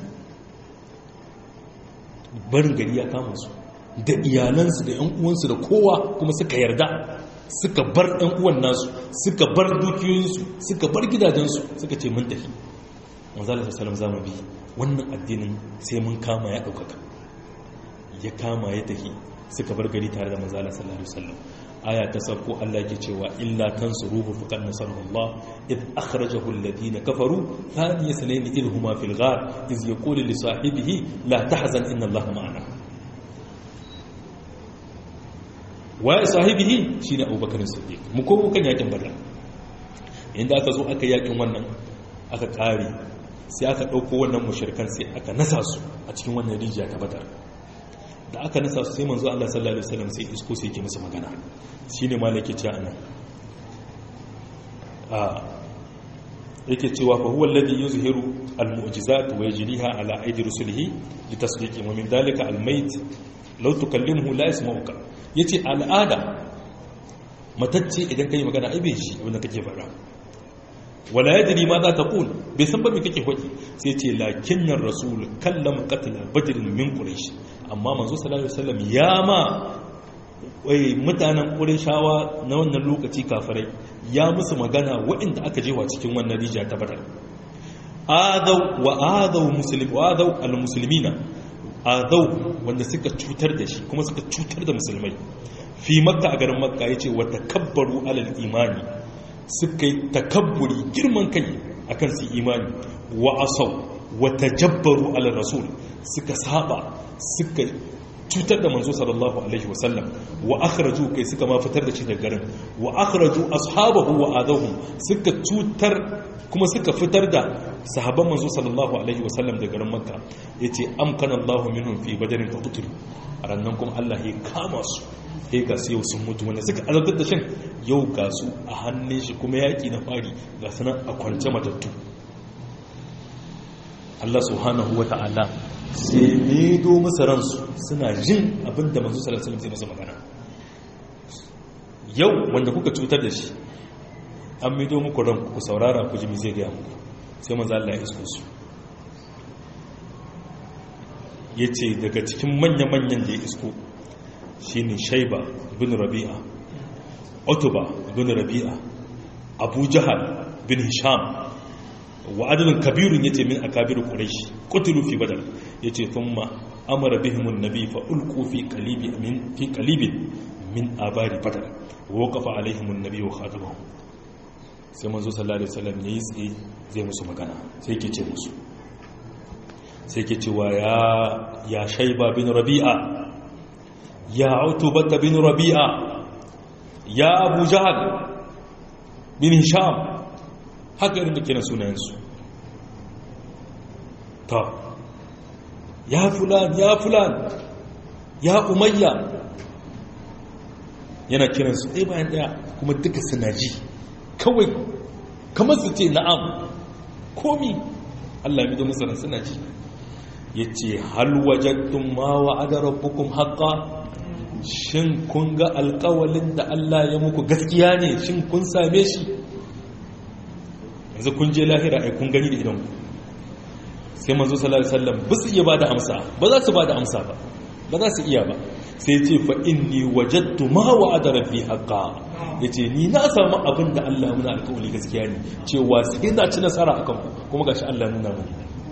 barin gari ya kama su da iyalansu da 'yan uwansu da kowa kuma suka yarda suka bar ɗan uwan nasu suka bar dukiyoyinsu suka bar gidajensu suka ce mun tafi manzala sallam za mu bi wannan addinin sai mun kama ya ɗaukaka ya kama ya tafi suka bar gari tare da manzala sallallahu alaihi wasallam aya ta sauko Allah yake cewa illa tansuruhu faqad nasarallah id akhrajahu alladhina kafaru thaniya sanayn idh huma fil ghar iz yaqulu li sahibihi la tahzan inna allaha ma'ana waye sahibihi shine abubakar siddiq mu ko kan yakin badar inda aka zo aka yakin wannan aka kare sai aka dauko wannan mushrikan sai aka nasa su a cikin wannan rijiya ta badar da aka nasa su sai manzo Allah sallallahu alaihi wasallam sai isko sai yake musu magana shine malaki ce anan a yake cewa fa huwa alladhi yuzhiru almu'jizat wa yajriha ala aidi rusulihi litasdiqi wa min dhalika almayt law tukallimuhu la yasma'uka ya ce al'ada matacce idan ka yi magana aibe shi abinda kake fara wala ya diri ma za ta ƙul bai san ba mai kake hoki sai ce lakinnan rasul kallon katila bajirin min ƙurish amma manzo sallallahu alaihi wasallam ya ma wai mutanen ƙurishawa na wannan lokaci kafirai ya musu magana waɗanda aka jewa cikin wannan rijiya ta badar adau wa adau muslim wa adau al-muslimina adau wanda suka cutar da shi kuma suka cutar da musulmai fi makka a garin makka ya ce wa takabbaru alal imani suka yi takabburi girman kai akan su imani wa asau wa tajabbaru alal rasul suka saba suka cutar da manzo sallallahu alaihi wasallam wa akhraju kai suka ma fitar da shi daga garin wa akhraju ashabahu wa adahum suka cutar kuma suka fitar da sahabban manzo sallallahu alaihi wasallam daga garin makka yace amkana Allahu minhum fi badarin fa qutlu rannan kuma Allah ya kama su sai ga su yau sun mutu wanda suka azabtar da shin yau ga su a hannun shi kuma yaki na fari ga sanan a kwance matattu Allah subhanahu wa ta'ala sai medo masa ransu suna jin abinda manzo sallallahu alaihi wasallam sai masa magana yau wanda kuka cutar da shi an mido muku ranku ku saurara ku ji mi zai gaya muku sai manzo Allah ya isko su yace daga cikin manya-manyan da ya isko shine Shaiba bin Rabi'a Utba bin Rabi'a Abu Jahal bin Hisham wa adadin kabirun yace min akabir quraish qutilu fi badar yace thumma amara bihim an-nabi fa ulqu fi qalibi min fi qalibin min abari badar wa waqafa alaihim an-nabi wa khatabahu sai manzo sallallahu alaihi wasallam yayi tsaye zai musu magana sai yake ce musu sai yake cewa ya ya shayba bin rabi'a ya utubata bin rabi'a ya abu jahal bin hisham haka irin da kiran sunayensu ta ya fulan ya fulan ya umayya yana kiransu ɗaya bayan ɗaya kuma duka suna ji kawai kamar su ce na'am komi allah mi da musulun suna ji ya ce halwajattun ma wa'ada rabbukum haƙa shin kun ga alƙawalin da allah ya muku gaskiya ne shin kun same shi yanzu kun je lahira ai kun gani da idanku sai manzo sallallahu alaihi wasallam ba su iya bada amsa ba za su bada amsa ba ba za su iya ba sai ce fa inni wajadtu ma wa'ada rabbi haqqan yace ni na samu abin da Allah ya muna alƙawari gaskiya ne cewa sai na ci nasara akan ku kuma gashi Allah nuna mu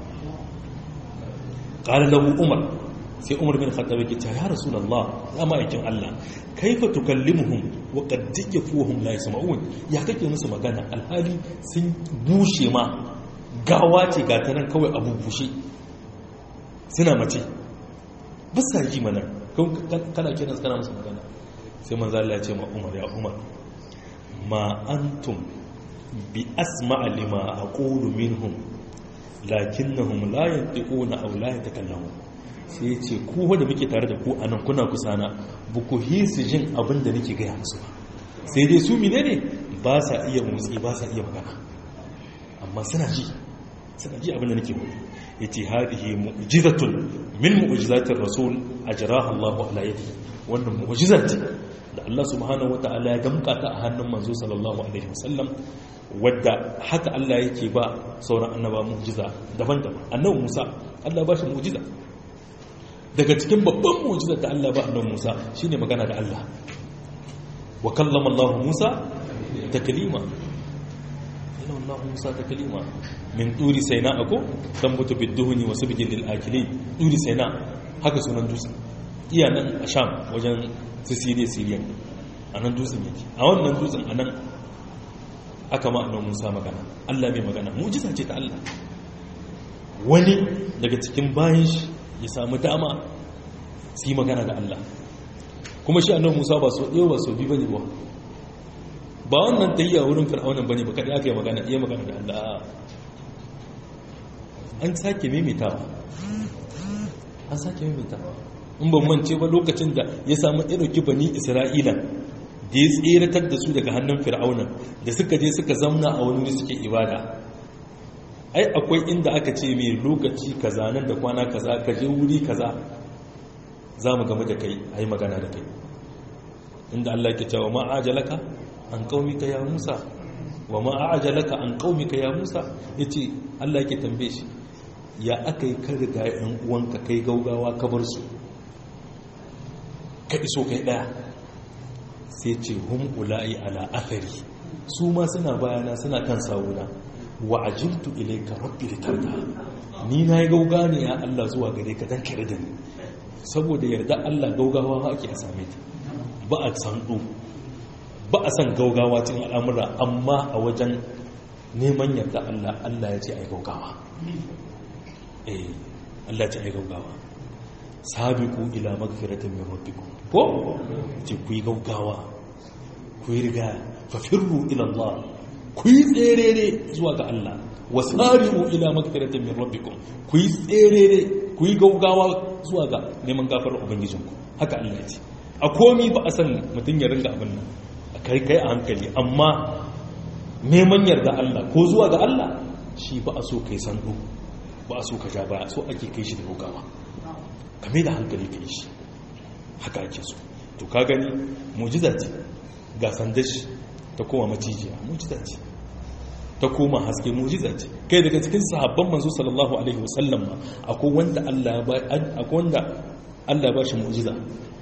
qala lahu umar sai umar bin khattab yake cewa ya rasulullah ya ma'aikin Allah kaifa tukallimuhum wa qad yafuhum la yasma'un ya kake musu magana alhali sun bushe ma gawa ce ga ta nan kawai abu bushe suna mace bisa ji mana kana kiran kana musu magana sai manzo Allah ya ce ma Umar ya Umar ma antum bi asma'a lima aqulu minhum lakinnahum la yantiquna aw la yatakallamun sai ya ce ku wanda muke tare da ku anan kuna kusana ba ku hisi jin abin da nake gaya musu ba sai dai su menene ba sa iya motsi ba sa iya magana amma suna ji suna ji abin da nake mutu ya ce haɗihe mu'jizatun min mu'jizatin rasul a jiraha Allah ala yadi wannan mu'jiza ce da Allah subhanahu wata'ala ya damka ta a hannun manzo sallallahu alaihi wasallam wadda haka Allah yake ba sauran annaba mu'jiza daban-daban annabi Musa Allah ba shi mu'jiza daga cikin babban mu'jiza da Allah ba annabi Musa shine magana da Allah wa kallama Allah Musa taklima Allah Musa ta kalima min turi saina ako dan mutu bidduhuni wasu bijin lil akilin turi saina haka sunan dutsen iya nan a sham wajen su siriya siriya a nan dutsen yake a wannan dutsen a nan aka ma annan musa magana allah mai magana mujiza ce ta allah wani daga cikin bayan shi ya samu dama su yi magana da allah kuma shi annan musa ba so ɗaya ba so biyu ba ne ba ba wannan ta yi a wurin fir'aunan ba ne ba kaɗai aka yi magana iya magana da Allah an sake mimitawa an sake mimitawa in ban mance ba lokacin da ya samu ɗauki bani isra'ila da ya tseratar da su daga hannun fir'aunan da suka je suka zamna a wani wuri suke ibada ai akwai inda aka ce mai lokaci kaza nan da kwana kaza ka je wuri kaza za mu game da kai a yi magana da kai inda Allah ke cewa ma'ajalaka an qaumika ya Musa wa ma a'jalaka an qaumika ya Musa yace Allah yake tambaye shi ya akai ka riga ɗan uwanka kai gaugawa ka bar su ka iso kai daya sai ce hum ulai ala athari su ma suna bayana suna kan sawuna wa ajiltu ilayka rabbi litarda ni nayi gauga ne ya Allah zuwa gare ka dan kare da ni saboda yarda Allah gaugawa ake a same ta ba a sandu ba a san gaugawa cikin al'amura amma a wajen neman yarda Allah Allah ya ce ai gaugawa eh Allah ya ce ai gaugawa sabiqu ila magfiratin min rabbikum ko ce ku yi gaugawa ku yi riga fa firru ila Allah ku yi tserere zuwa ga Allah wasari'u ila magfiratin min rabbikum ku yi tserere ku yi gaugawa zuwa ga neman gafarar ubangijinku haka Allah ya ce a komi ba a san mutum ya ringa abin nan kai kai a hankali amma neman yarda Allah ko zuwa ga Allah shi ba a so kai sandu ba a so ka ja baya so ake kai shi da gaugawa kame da hankali kai shi haka ake so to ka gani mujiza ce ga sandar shi ta koma macijiya mujiza ce ta koma haske mujiza ce kai daga cikin sahabban manzo sallallahu alaihi wasallam ma akwai wanda Allah ba akwai wanda Allah ba shi mujiza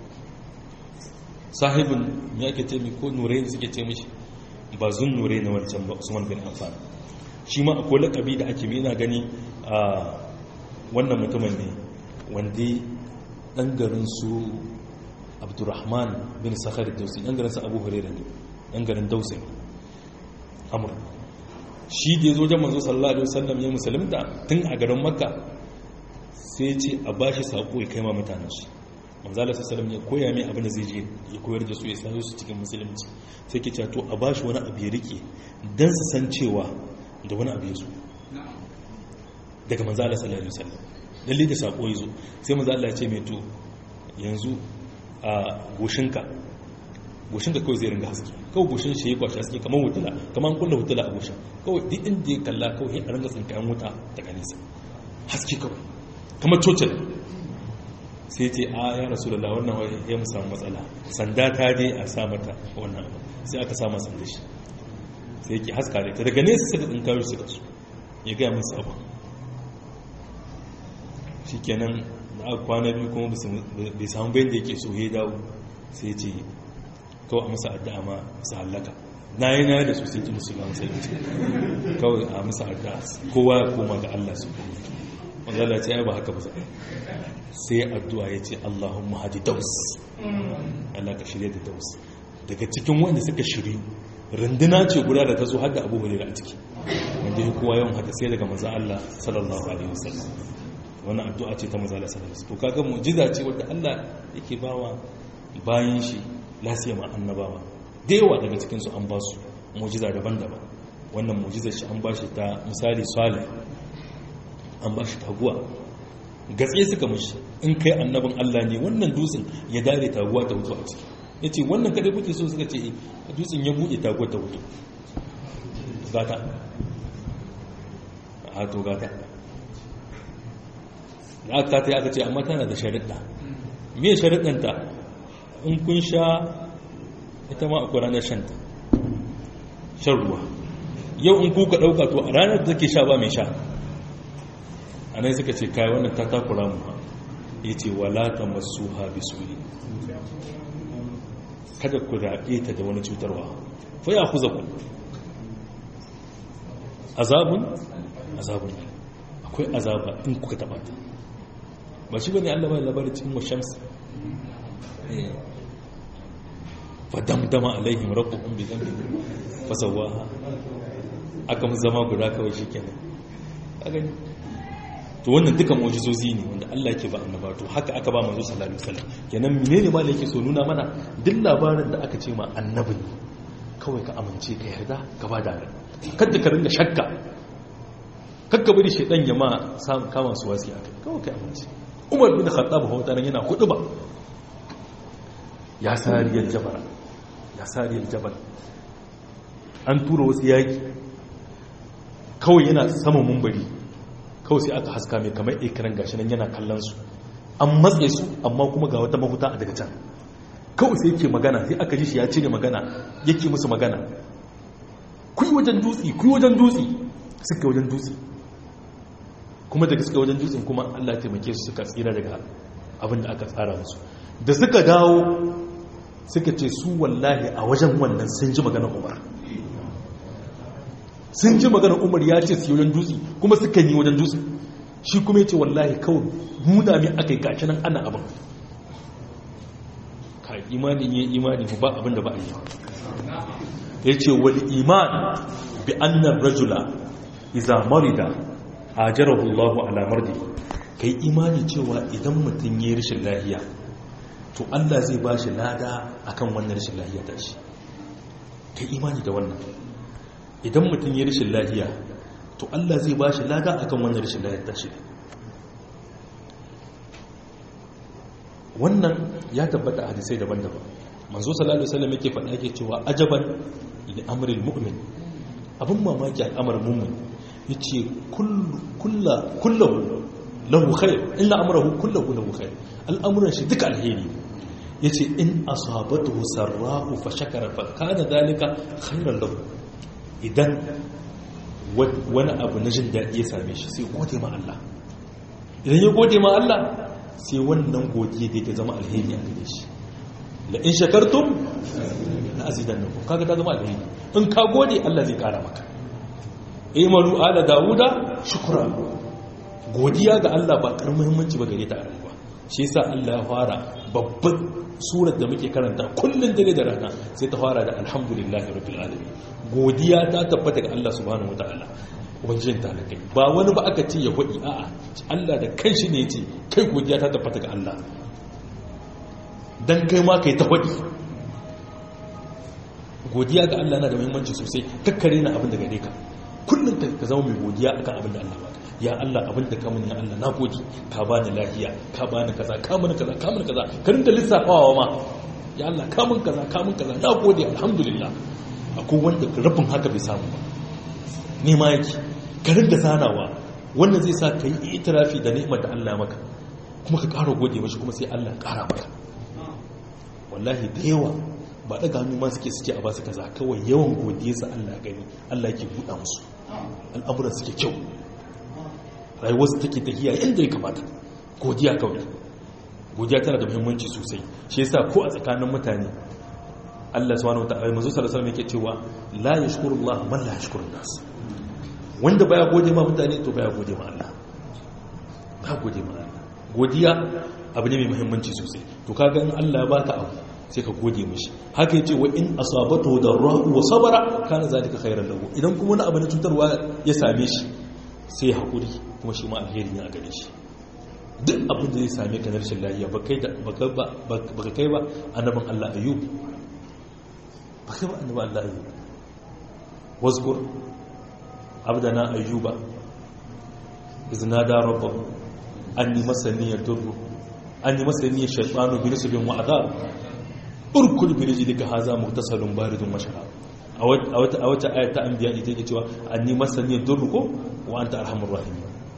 sahibin ya ke ce mi ko nurai da suke ce mishi ba zun nurai na wancan ba usman bin affan shi ma akwai lakabi da ake mina gani a wannan mutumin ne wanda dan garin su abdurrahman bin sakhar dausi ɗan garin sa abu hurairah ne ɗan garin dausi amur shi da ya zo jan manzo sallallahu alaihi wasallam ya musulunta tun a garin makka sai ce a bashi sako ya kai ma mutanen shi manzo Allah sallallahu ya koya mai abin da zai je ya koyar da su ya sa su cikin musulunci sai ke cewa to a bashi wani abu ya rike dan su san cewa da wani abu ya zo daga manzo Allah sallallahu alaihi wasallam lalle da sako ya zo sai manzo Allah ya ce mai to yanzu a goshinka goshinka kawai zai ringa haske kawai goshin shi ya kwashi haske kamar hutula kamar kulla hutula a goshin kawai duk inda ya kalla kawai a ringa tsinkayen wuta daga nesa haske kawai kamar cocin sai ce a ya rasu da wannan wani ya mu samu matsala sanda ta dai a sa mata wannan abu sai aka sama sanda shi sai yake haska da ta daga nesa suka tsinkayo suka su ya gaya musu abu shi kenan da aka kwana biyu kuma bai samu bayan da yake so ya dawo sai ce kawai a masa addu'a ma su hallaka na yi na da su sai ki musu gama sai ce kawai a masa addu'a kowa ya koma ga Allah su wanda Allah ce ya ba haka ba sai addu'a ya ce Allahumma hadi daus Allah ka shirya da daus daga cikin wanda suka shiryu runduna ce guda da ta zo har da abu hurera a ciki wanda ya kowa yawan haka sai daga maza Allah sallallahu alaihi wasallam wannan addu'a ce ta maza Allah sallallahu alaihi wasallam to kaga mu'jiza ce wanda Allah yake bawa bayan shi lasiya ma annabawa da yawa daga cikin su an ba su mu'jiza daban-daban wannan mu'jizar shi an ba shi ta misali salih an ba shi taguwa gatse suka mashi in kai annabin Allah ne wannan dutsen ya dare taguwa ta hutu a ciki ya ce wannan kadai kuke so suka ce dutsen ya buɗe taguwa ta hutu gata a to gata da aka ta yi aka ce amma tana da sharaɗa me sharaɗanta in kun sha ita ma akwai ranar shanta shan ruwa yau in kuka ɗauka to a ranar da take sha ba mai sha a nan suka ce kai wannan ta takura mu ya ce wala ta masu habi suri kada ku raɓe ta da wani cutarwa fa ya kuza ku azabun azabun akwai azaba in kuka taɓa ta ba shi bane Allah bai labarin cikin washams fa damdama alaihim rabbuhum bi dhanbihim fa sawaha aka mu zama guda kawai shikenan kaga to wannan duka mu'jizozi ne wanda Allah yake ba annaba to haka aka ba manzo sallallahu alaihi wasallam kenan menene ma yake so nuna mana duk labarin da aka ce ma annabi kawai ka amince ka yarda ka ba da kada ka ringa shakka kakka bari shedan ya ma kama su wasi akai kawai ka amince Umar bin Khattab hawtaran yana hudu ba ya sariyar jabara ya sariyar jabal an tura wasu yaki kawai yana saman mumbari kawai sai aka haska mai kamar ikiran gashi nan yana kallon su an matse su amma kuma ga wata mafuta a daga can kawai sai yake magana sai aka ji shi ya cire magana yake musu magana kuyi wajen dutse kuyi wajen dutse suka wajen dutse kuma daga suka wajen dutsen kuma Allah ya taimake su suka tsira daga abin da aka tsara musu da suka dawo suka ce su wallahi a wajen wannan sun ji maganar Umar sun ji maganar umar ya ce su wajen dutse kuma suka yi wajen dutse shi kuma ya ce wallahi kawai nuna mai aka yi gashi nan ana abin ka imanin yi imani ba abin da ba a yi ya ce wani iman bi annan rajula iza marida a jarahullahu alamar da ka yi imani cewa idan mutum ya yi rashin lahiya to allah zai ba shi lada akan wannan rashin lahiya ta shi ka yi imani da wannan idan mutum ya rashin lahiya to Allah zai ba shi lada akan wannan rashin lahiyar tashi wannan ya tabbata a hadisai daban-daban manzo sallallahu alaihi wasallam yake faɗa yake cewa ajaban li amril mu'min abin mamaki al'amarin mu'min yace kullu kullu lahu khair illa amruhu kulluhu lahu khair al'amuran shi duka alheri yace in asabatuhu sarra'u fa shakara fa kana dalika khairan lahu idan wani abu na jin daɗi ya same shi sai gode ma Allah idan ya gode ma Allah sai wannan godiya da ta zama alheri a gare shi la in shakartum la azidannakum kaga ta zama alheri in ka gode Allah zai kara maka imalu ala dauda shukra godiya ga Allah ba karamin muhimmanci ba gare ta a rayuwa shi yasa Allah ya fara babban surar da muke karanta kullun dare da rana sai ta fara da alhamdulillahi rabbil alamin godiya ta tabbata ga Allah subhanahu wataala wajen talakai ba wani ba aka ce ya hudi a'a Allah da kanshi ne yace kai godiya ta tabbata ga Allah dan kai ma kai ta hudi godiya ga Allah na da muhimmanci sosai kakkare na abin da gare ka kullum ka zama mai godiya akan abin da Allah baka ya Allah abin da ka muni ya Allah na gode ka bani lafiya ka bani kaza ka muni kaza ka muni kaza ka rinda lissafawa ma ya Allah ka mun kaza ka mun kaza na gode alhamdulillah akwai wanda rabin haka bai samu ba ne ma yake ka rinda zanawa wannan zai sa ka yi itirafi da ni'imar da Allah maka kuma ka ƙara gode mashi kuma sai Allah ƙara maka wallahi da yawa ba daga hannu ma suke suke a basu kaza kawai yawan godiya sa Allah gani Allah yake buɗa musu al'amuran suke kyau rayuwar su take tafiya inda ya kamata godiya kawai godiya tana da muhimmanci sosai shi yasa ko a tsakanin mutane Allah subhanahu wataala manzo sallallahu alaihi wasallam yake cewa la yashkurullah man la yashkurun nas wanda baya gode ma mutane to baya gode ma Allah ba gode ma Allah godiya abu ne mai muhimmanci sosai to kaga in Allah ya baka abu sai ka gode mishi haka yace wa in asabatu darrahu wa sabara kana zalika khairan lahu idan kuma wani abu na cutarwa ya same shi sai hakuri kuma shi ma alheri ne a gare shi duk abin da zai same ka na rashin lafiya ba kai da baka kai ba annabin Allah ayyub ba kai ba annabin Allah ayyub wazkur abdana ayyuba iznada rabbahu anni masani yadurru anni masani shaytanu bi nisbin wa adab urkul bi rijlika haza muhtasalun baridun mashara a wata a wata ayat ta anbiya ita ke cewa anni masani yadurru ko wa anta arhamur rahim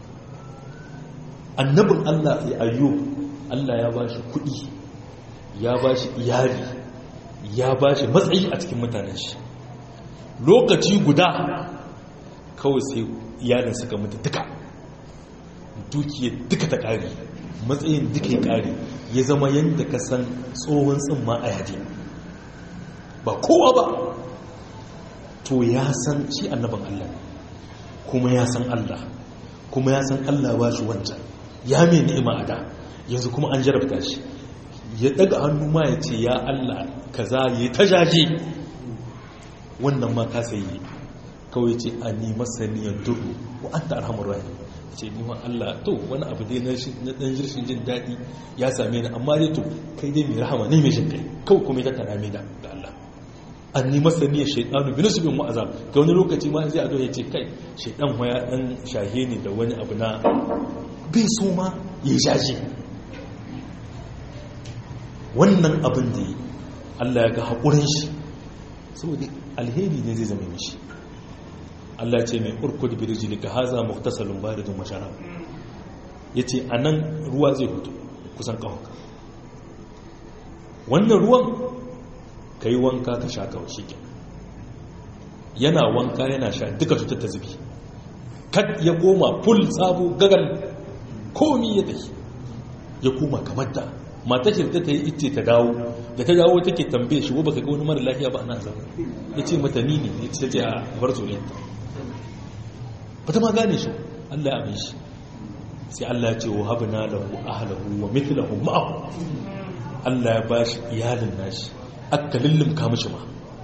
annabin Allah ya ayyub Allah ya bashi kudi ya bashi iyali ya bashi matsayi a cikin mutanen shi lokaci guda kawai sai iyalin suka mutu duka dukiyar duka ta ƙari matsayin duka ya ƙari ya zama yadda ka san tsohon tsimma a yadi ba kowa ba to ya san shi annaban Allah kuma ya san Allah kuma ya san Allah ba shi wancan ya mai ni'ima a da yanzu kuma an jarabta shi ya daga hannu ma ya ce ya Allah kaza ya ta jaje wannan ma kasa yi kawai ce a ni masaniyar duru wa an ta arhamar rahim ce ni ma Allah to wani abu dai na dan jirshin jin daɗi ya same ni amma dai to kai dai mai rahama ne mai jin kai kawai kuma ya tattara mai da Allah an ni masaniyar shaidanu bi nasibin mu'azab ga wani lokaci ma zai ado ya ce kai shaidan ya dan shahe ne da wani abu na bai so ma ya shaje wannan abin da yi Allah ya ga haƙurin shi saboda alheri ne zai zama mishi Allah ce mai urkud bi rijlika haza muhtasalun baridun masharab yace anan ruwa zai fito kusan kawaka wannan ruwan kai wanka ka sha kawai shi yana wanka yana sha duka cutar ta zubi kad ya koma full sabo gagal komi ya tafi ya koma kamar da mata shi ta yi ita ta dawo da ta dawo take tambaye shi baka ga wani mara lafiya ba ana zama ya ce mata ni ne ya ce a bar zuriyarta ba ta ma gane shi Allah ya abin shi sai Allah ya ce wa habna lahu ahlahu wa mithluhu ma'ahu Allah ya bashi iyalin nashi aka lullumka mishi ma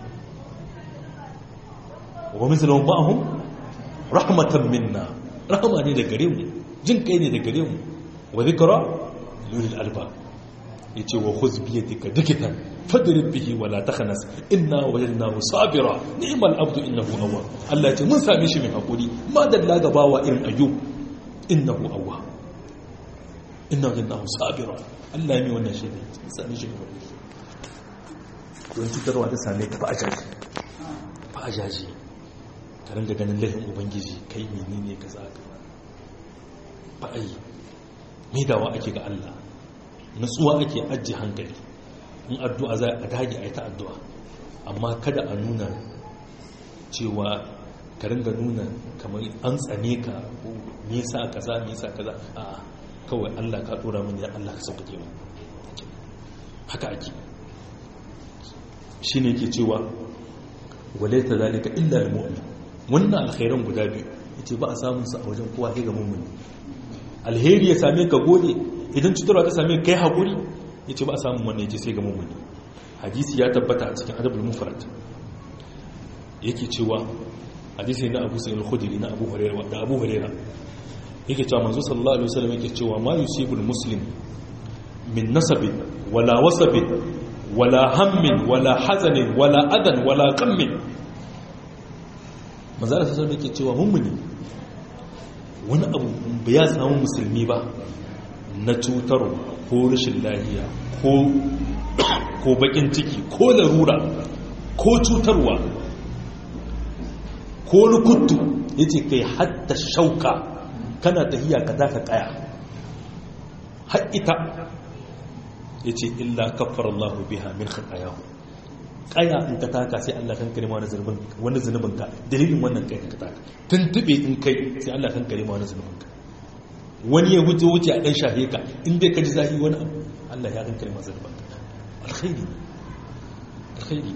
wa mithluhu ma'ahu rahmatan minna rahama ne da gare mu jin kai ne da gare mu wa dhikra lil albab yace wa khudh bi yadika dikitan fadrib bihi wa la takhnas inna wajadnahu sabira ni'mal abdu innahu awwab Allah yace mun same shi mai hakuri ma dalla ga bawa irin ayyub innahu awwab inna wajadnahu sabira Allah ya mi wannan shi ne mun same shi mai hakuri don cutarwa ta same ka fa ajaji fa ajaji ka ringa ganin laifin ubangiji kai menene kaza ka fa ai me dawa ake ga Allah nutsuwa ake ajiye hankali in addu'a za a dage a yi ta addu'a amma kada a nuna cewa ka ringa nuna kamar an tsane ka ko nisa kaza nisa kaza a kawai Allah ka dora mini ya Allah ka sauƙaƙe mu haka ake shi ne ke cewa wale ta zalika illa al-mu'min wannan alkhairan guda biyu yace ba a samun su a wajen kowa sai ga mu'mini alheri ya same ka gode idan cutarwa ta same kai haƙuri ya ce ba a samun wannan ya ce sai ga mummuni hadisi ya tabbata a cikin adabul mufrad yake cewa hadisi na abu sa'il khudri na abu hurairah da abu hurairah yake cewa manzo sallallahu alaihi wasallam yake cewa ma yusibul muslim min nasabin wala wasabin wala hammin wala hazanin wala adan wala qammin manzo sallallahu alaihi wasallam yake cewa mummuni wani abu ba ya samu musulmi ba na cutarwa ko rashin lahiya ko bakin ciki ko larura ko cutarwa ko lukuttu ya ce kai hatta shauka kana tahiya ka taka kaya haƙita ya ce illa kafar Allah biha min khatayahu kaya in ka taka sai Allah kan karima wani zunubin ka dalilin wannan kai ka taka tuntube in kai sai Allah kan karima wani zunubin ka wani ya wuce wuce a ɗan shafe ka inda ka ji zahi wani abu Allah ya kan karima zunubin ka alkhairi alkhairi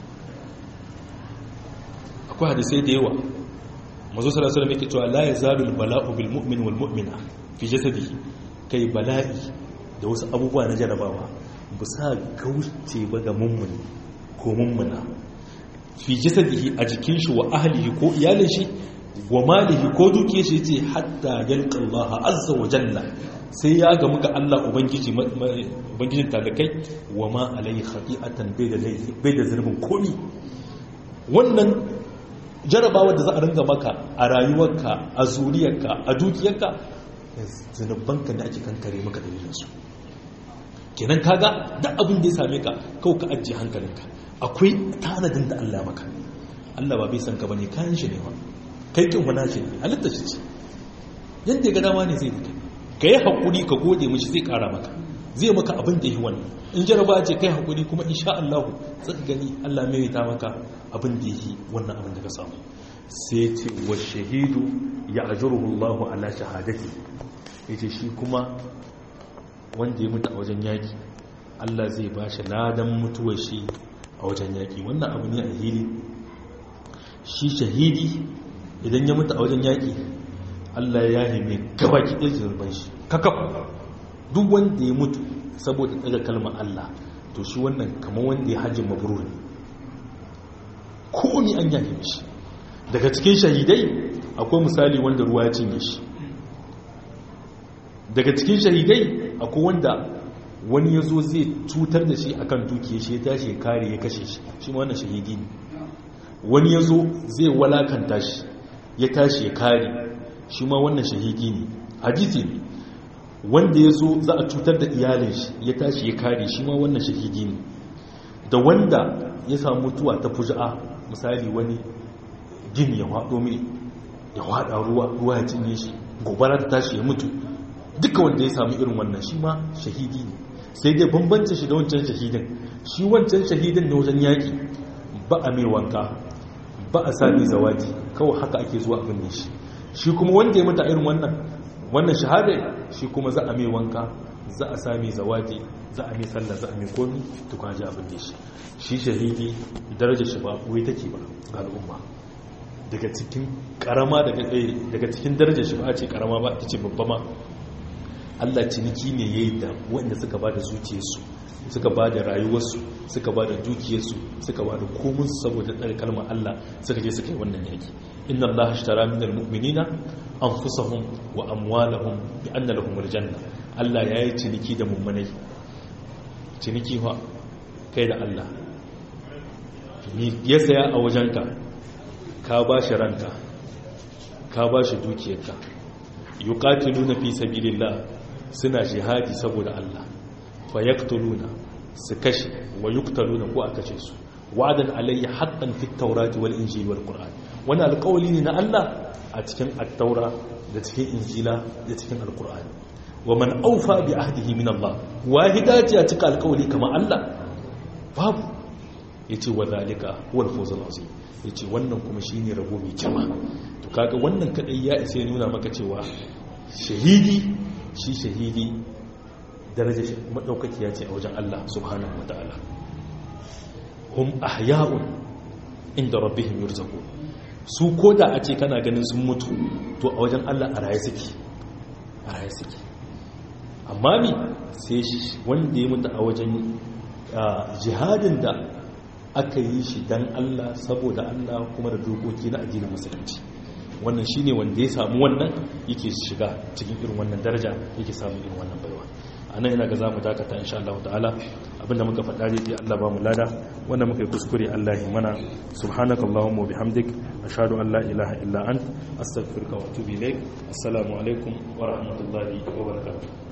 akwai hadisai da yawa mazu sallallahu alaihi wasallam cewa la yazalu albala'u bil mu'min wal mu'mina fi jasadihi kai bala'i da wasu abubuwa na jarabawa ba sa gauce ba ga mummuni ko mummuna fi jasadihi a jikin shi wa ahlihi ko iyalin shi wa malihi ko dukiyar shi yace hatta yalqa Allah azza wa jalla sai ya gamu ga Allah ubangiji ubangijin talakai wa ma alayhi khati'atan bai da laifi bai da zurbin komi wannan jarabawar da za a ringa maka a rayuwarka a zuriyarka a dukiyarka zunubanka da ake kankare maka dalilinsu kenan kaga duk abin da ya same ka kawai ka ajiye hankalinka akwai tanadin da Allah maka Allah ba bai san ka bane kayan shi ne ba kai kin wani shi ne halitta shi ce yadda ya ga dama ne zai fita ka yi haƙuri ka gode mishi zai ƙara maka zai maka abin da yi wannan in jaraba ce kai haƙuri kuma insha Allah zaka gani Allah mai ta maka abin da yi wannan abin da ka samu sai ce wa shahidu ya ajruhu Allah ala shahadati yace shi kuma wanda ya mutu a wajen yaki Allah zai ba shi ladan mutuwar shi a wajen yaki wannan abu ne a hili shi shahidi idan ya mutu a wajen yaki Allah ya nemi gabaki ɗin zurban shi kakaf duk wanda ya mutu saboda daga kalmar Allah to shi wannan kamar wanda ya hajji mabrur ne komi an yafe mishi daga cikin shahidai akwai misali wanda ruwa ya cinye shi daga cikin shahidai akwai wanda wani ya zo zai cutar da shi akan dukiya shi ya tashi ya kare ya kashe shi shi wannan shahidi ne wani ya zo zai walakanta shi ya tashi ya kare shi ma wannan shahidi ne hadisi ne wanda ya zo za a cutar da iyalin shi ya tashi ya kare shi ma wannan shahidi ne da wanda ya samu mutuwa ta fuja'a misali wani gini ya haɗo mai ya haɗa ruwa ruwa ya cinye shi gobara ta tashi ya mutu duka wanda ya samu irin wannan shi ma shahidi ne sai dai bambancin shi da wancan shahidin shi wancan shahidin na wajen yaƙi ba a mai wanka ba a sami zawaji kawai haka ake zuwa abin ne shi shi kuma wanda ya mutu irin wannan wannan shahada shi kuma za a mai wanka za a sami zawaji za a mai sallah za a mai komi tukwaji abin da shi shi shahidi darajar shi ba wai take ba ga al'umma daga cikin karama daga cikin darajar shi ba a ce karama ba ta ce babba ma Allah ciniki ne ya yi da waɗanda suka ba da zuciyarsu suka ba da rayuwarsu suka ba da dukiyarsu suka ba da komunsu saboda tsare kalmar Allah suka je suka yi wannan yaki inna Allah ashtara minal mu'minina anfusahum wa amwalahum bi anna lahum aljanna Allah ya yi ciniki da mummunai ciniki fa kai da Allah ni ya saya a wajenka ka ba shi ranka ka ba shi dukiyarka yuqatiluna fi sabilillah suna jihadi saboda Allah fa yaqtuluna su kashe wa yuqtaluna ko a kashe su wa'adan alayya haqqan fit tawrati wal injili wal qur'an wani alƙawali ne na Allah a cikin at-taura da cikin injila da cikin al-qur'an wa man awfa bi ahdihi min Allah wahida ce a cikin alƙawali kamar Allah babu yace wa zalika huwa al-fawz al-azim yace wannan kuma shine rabo mai girma to kaga wannan kadai ya isa ya nuna maka cewa shahidi shi shahidi daraja madaukakiya ce a wajen Allah subhanahu wa ta'ala hum ahya'un inda rabbihim yurzaqun su koda a ce kana ganin sun mutu to a wajen Allah a raye suke a raye suke amma mi sai wanda ya mutu a wajen jihadin da aka yi shi dan Allah saboda Allah kuma da dokoki na addinin musulunci wannan shine wanda ya samu wannan yake shiga cikin irin wannan daraja yake samu irin wannan baiwa anan ina ga zamu dakata insha Allah ta'ala abinda muka faɗa dai Allah ba mu lada wanda muka yi kuskure Allah ya mana subhanakallahumma bihamdik ashhadu an la ilaha illa ant astaghfiruka wa atubu ilaik assalamu alaikum wa rahmatullahi wa barakatuh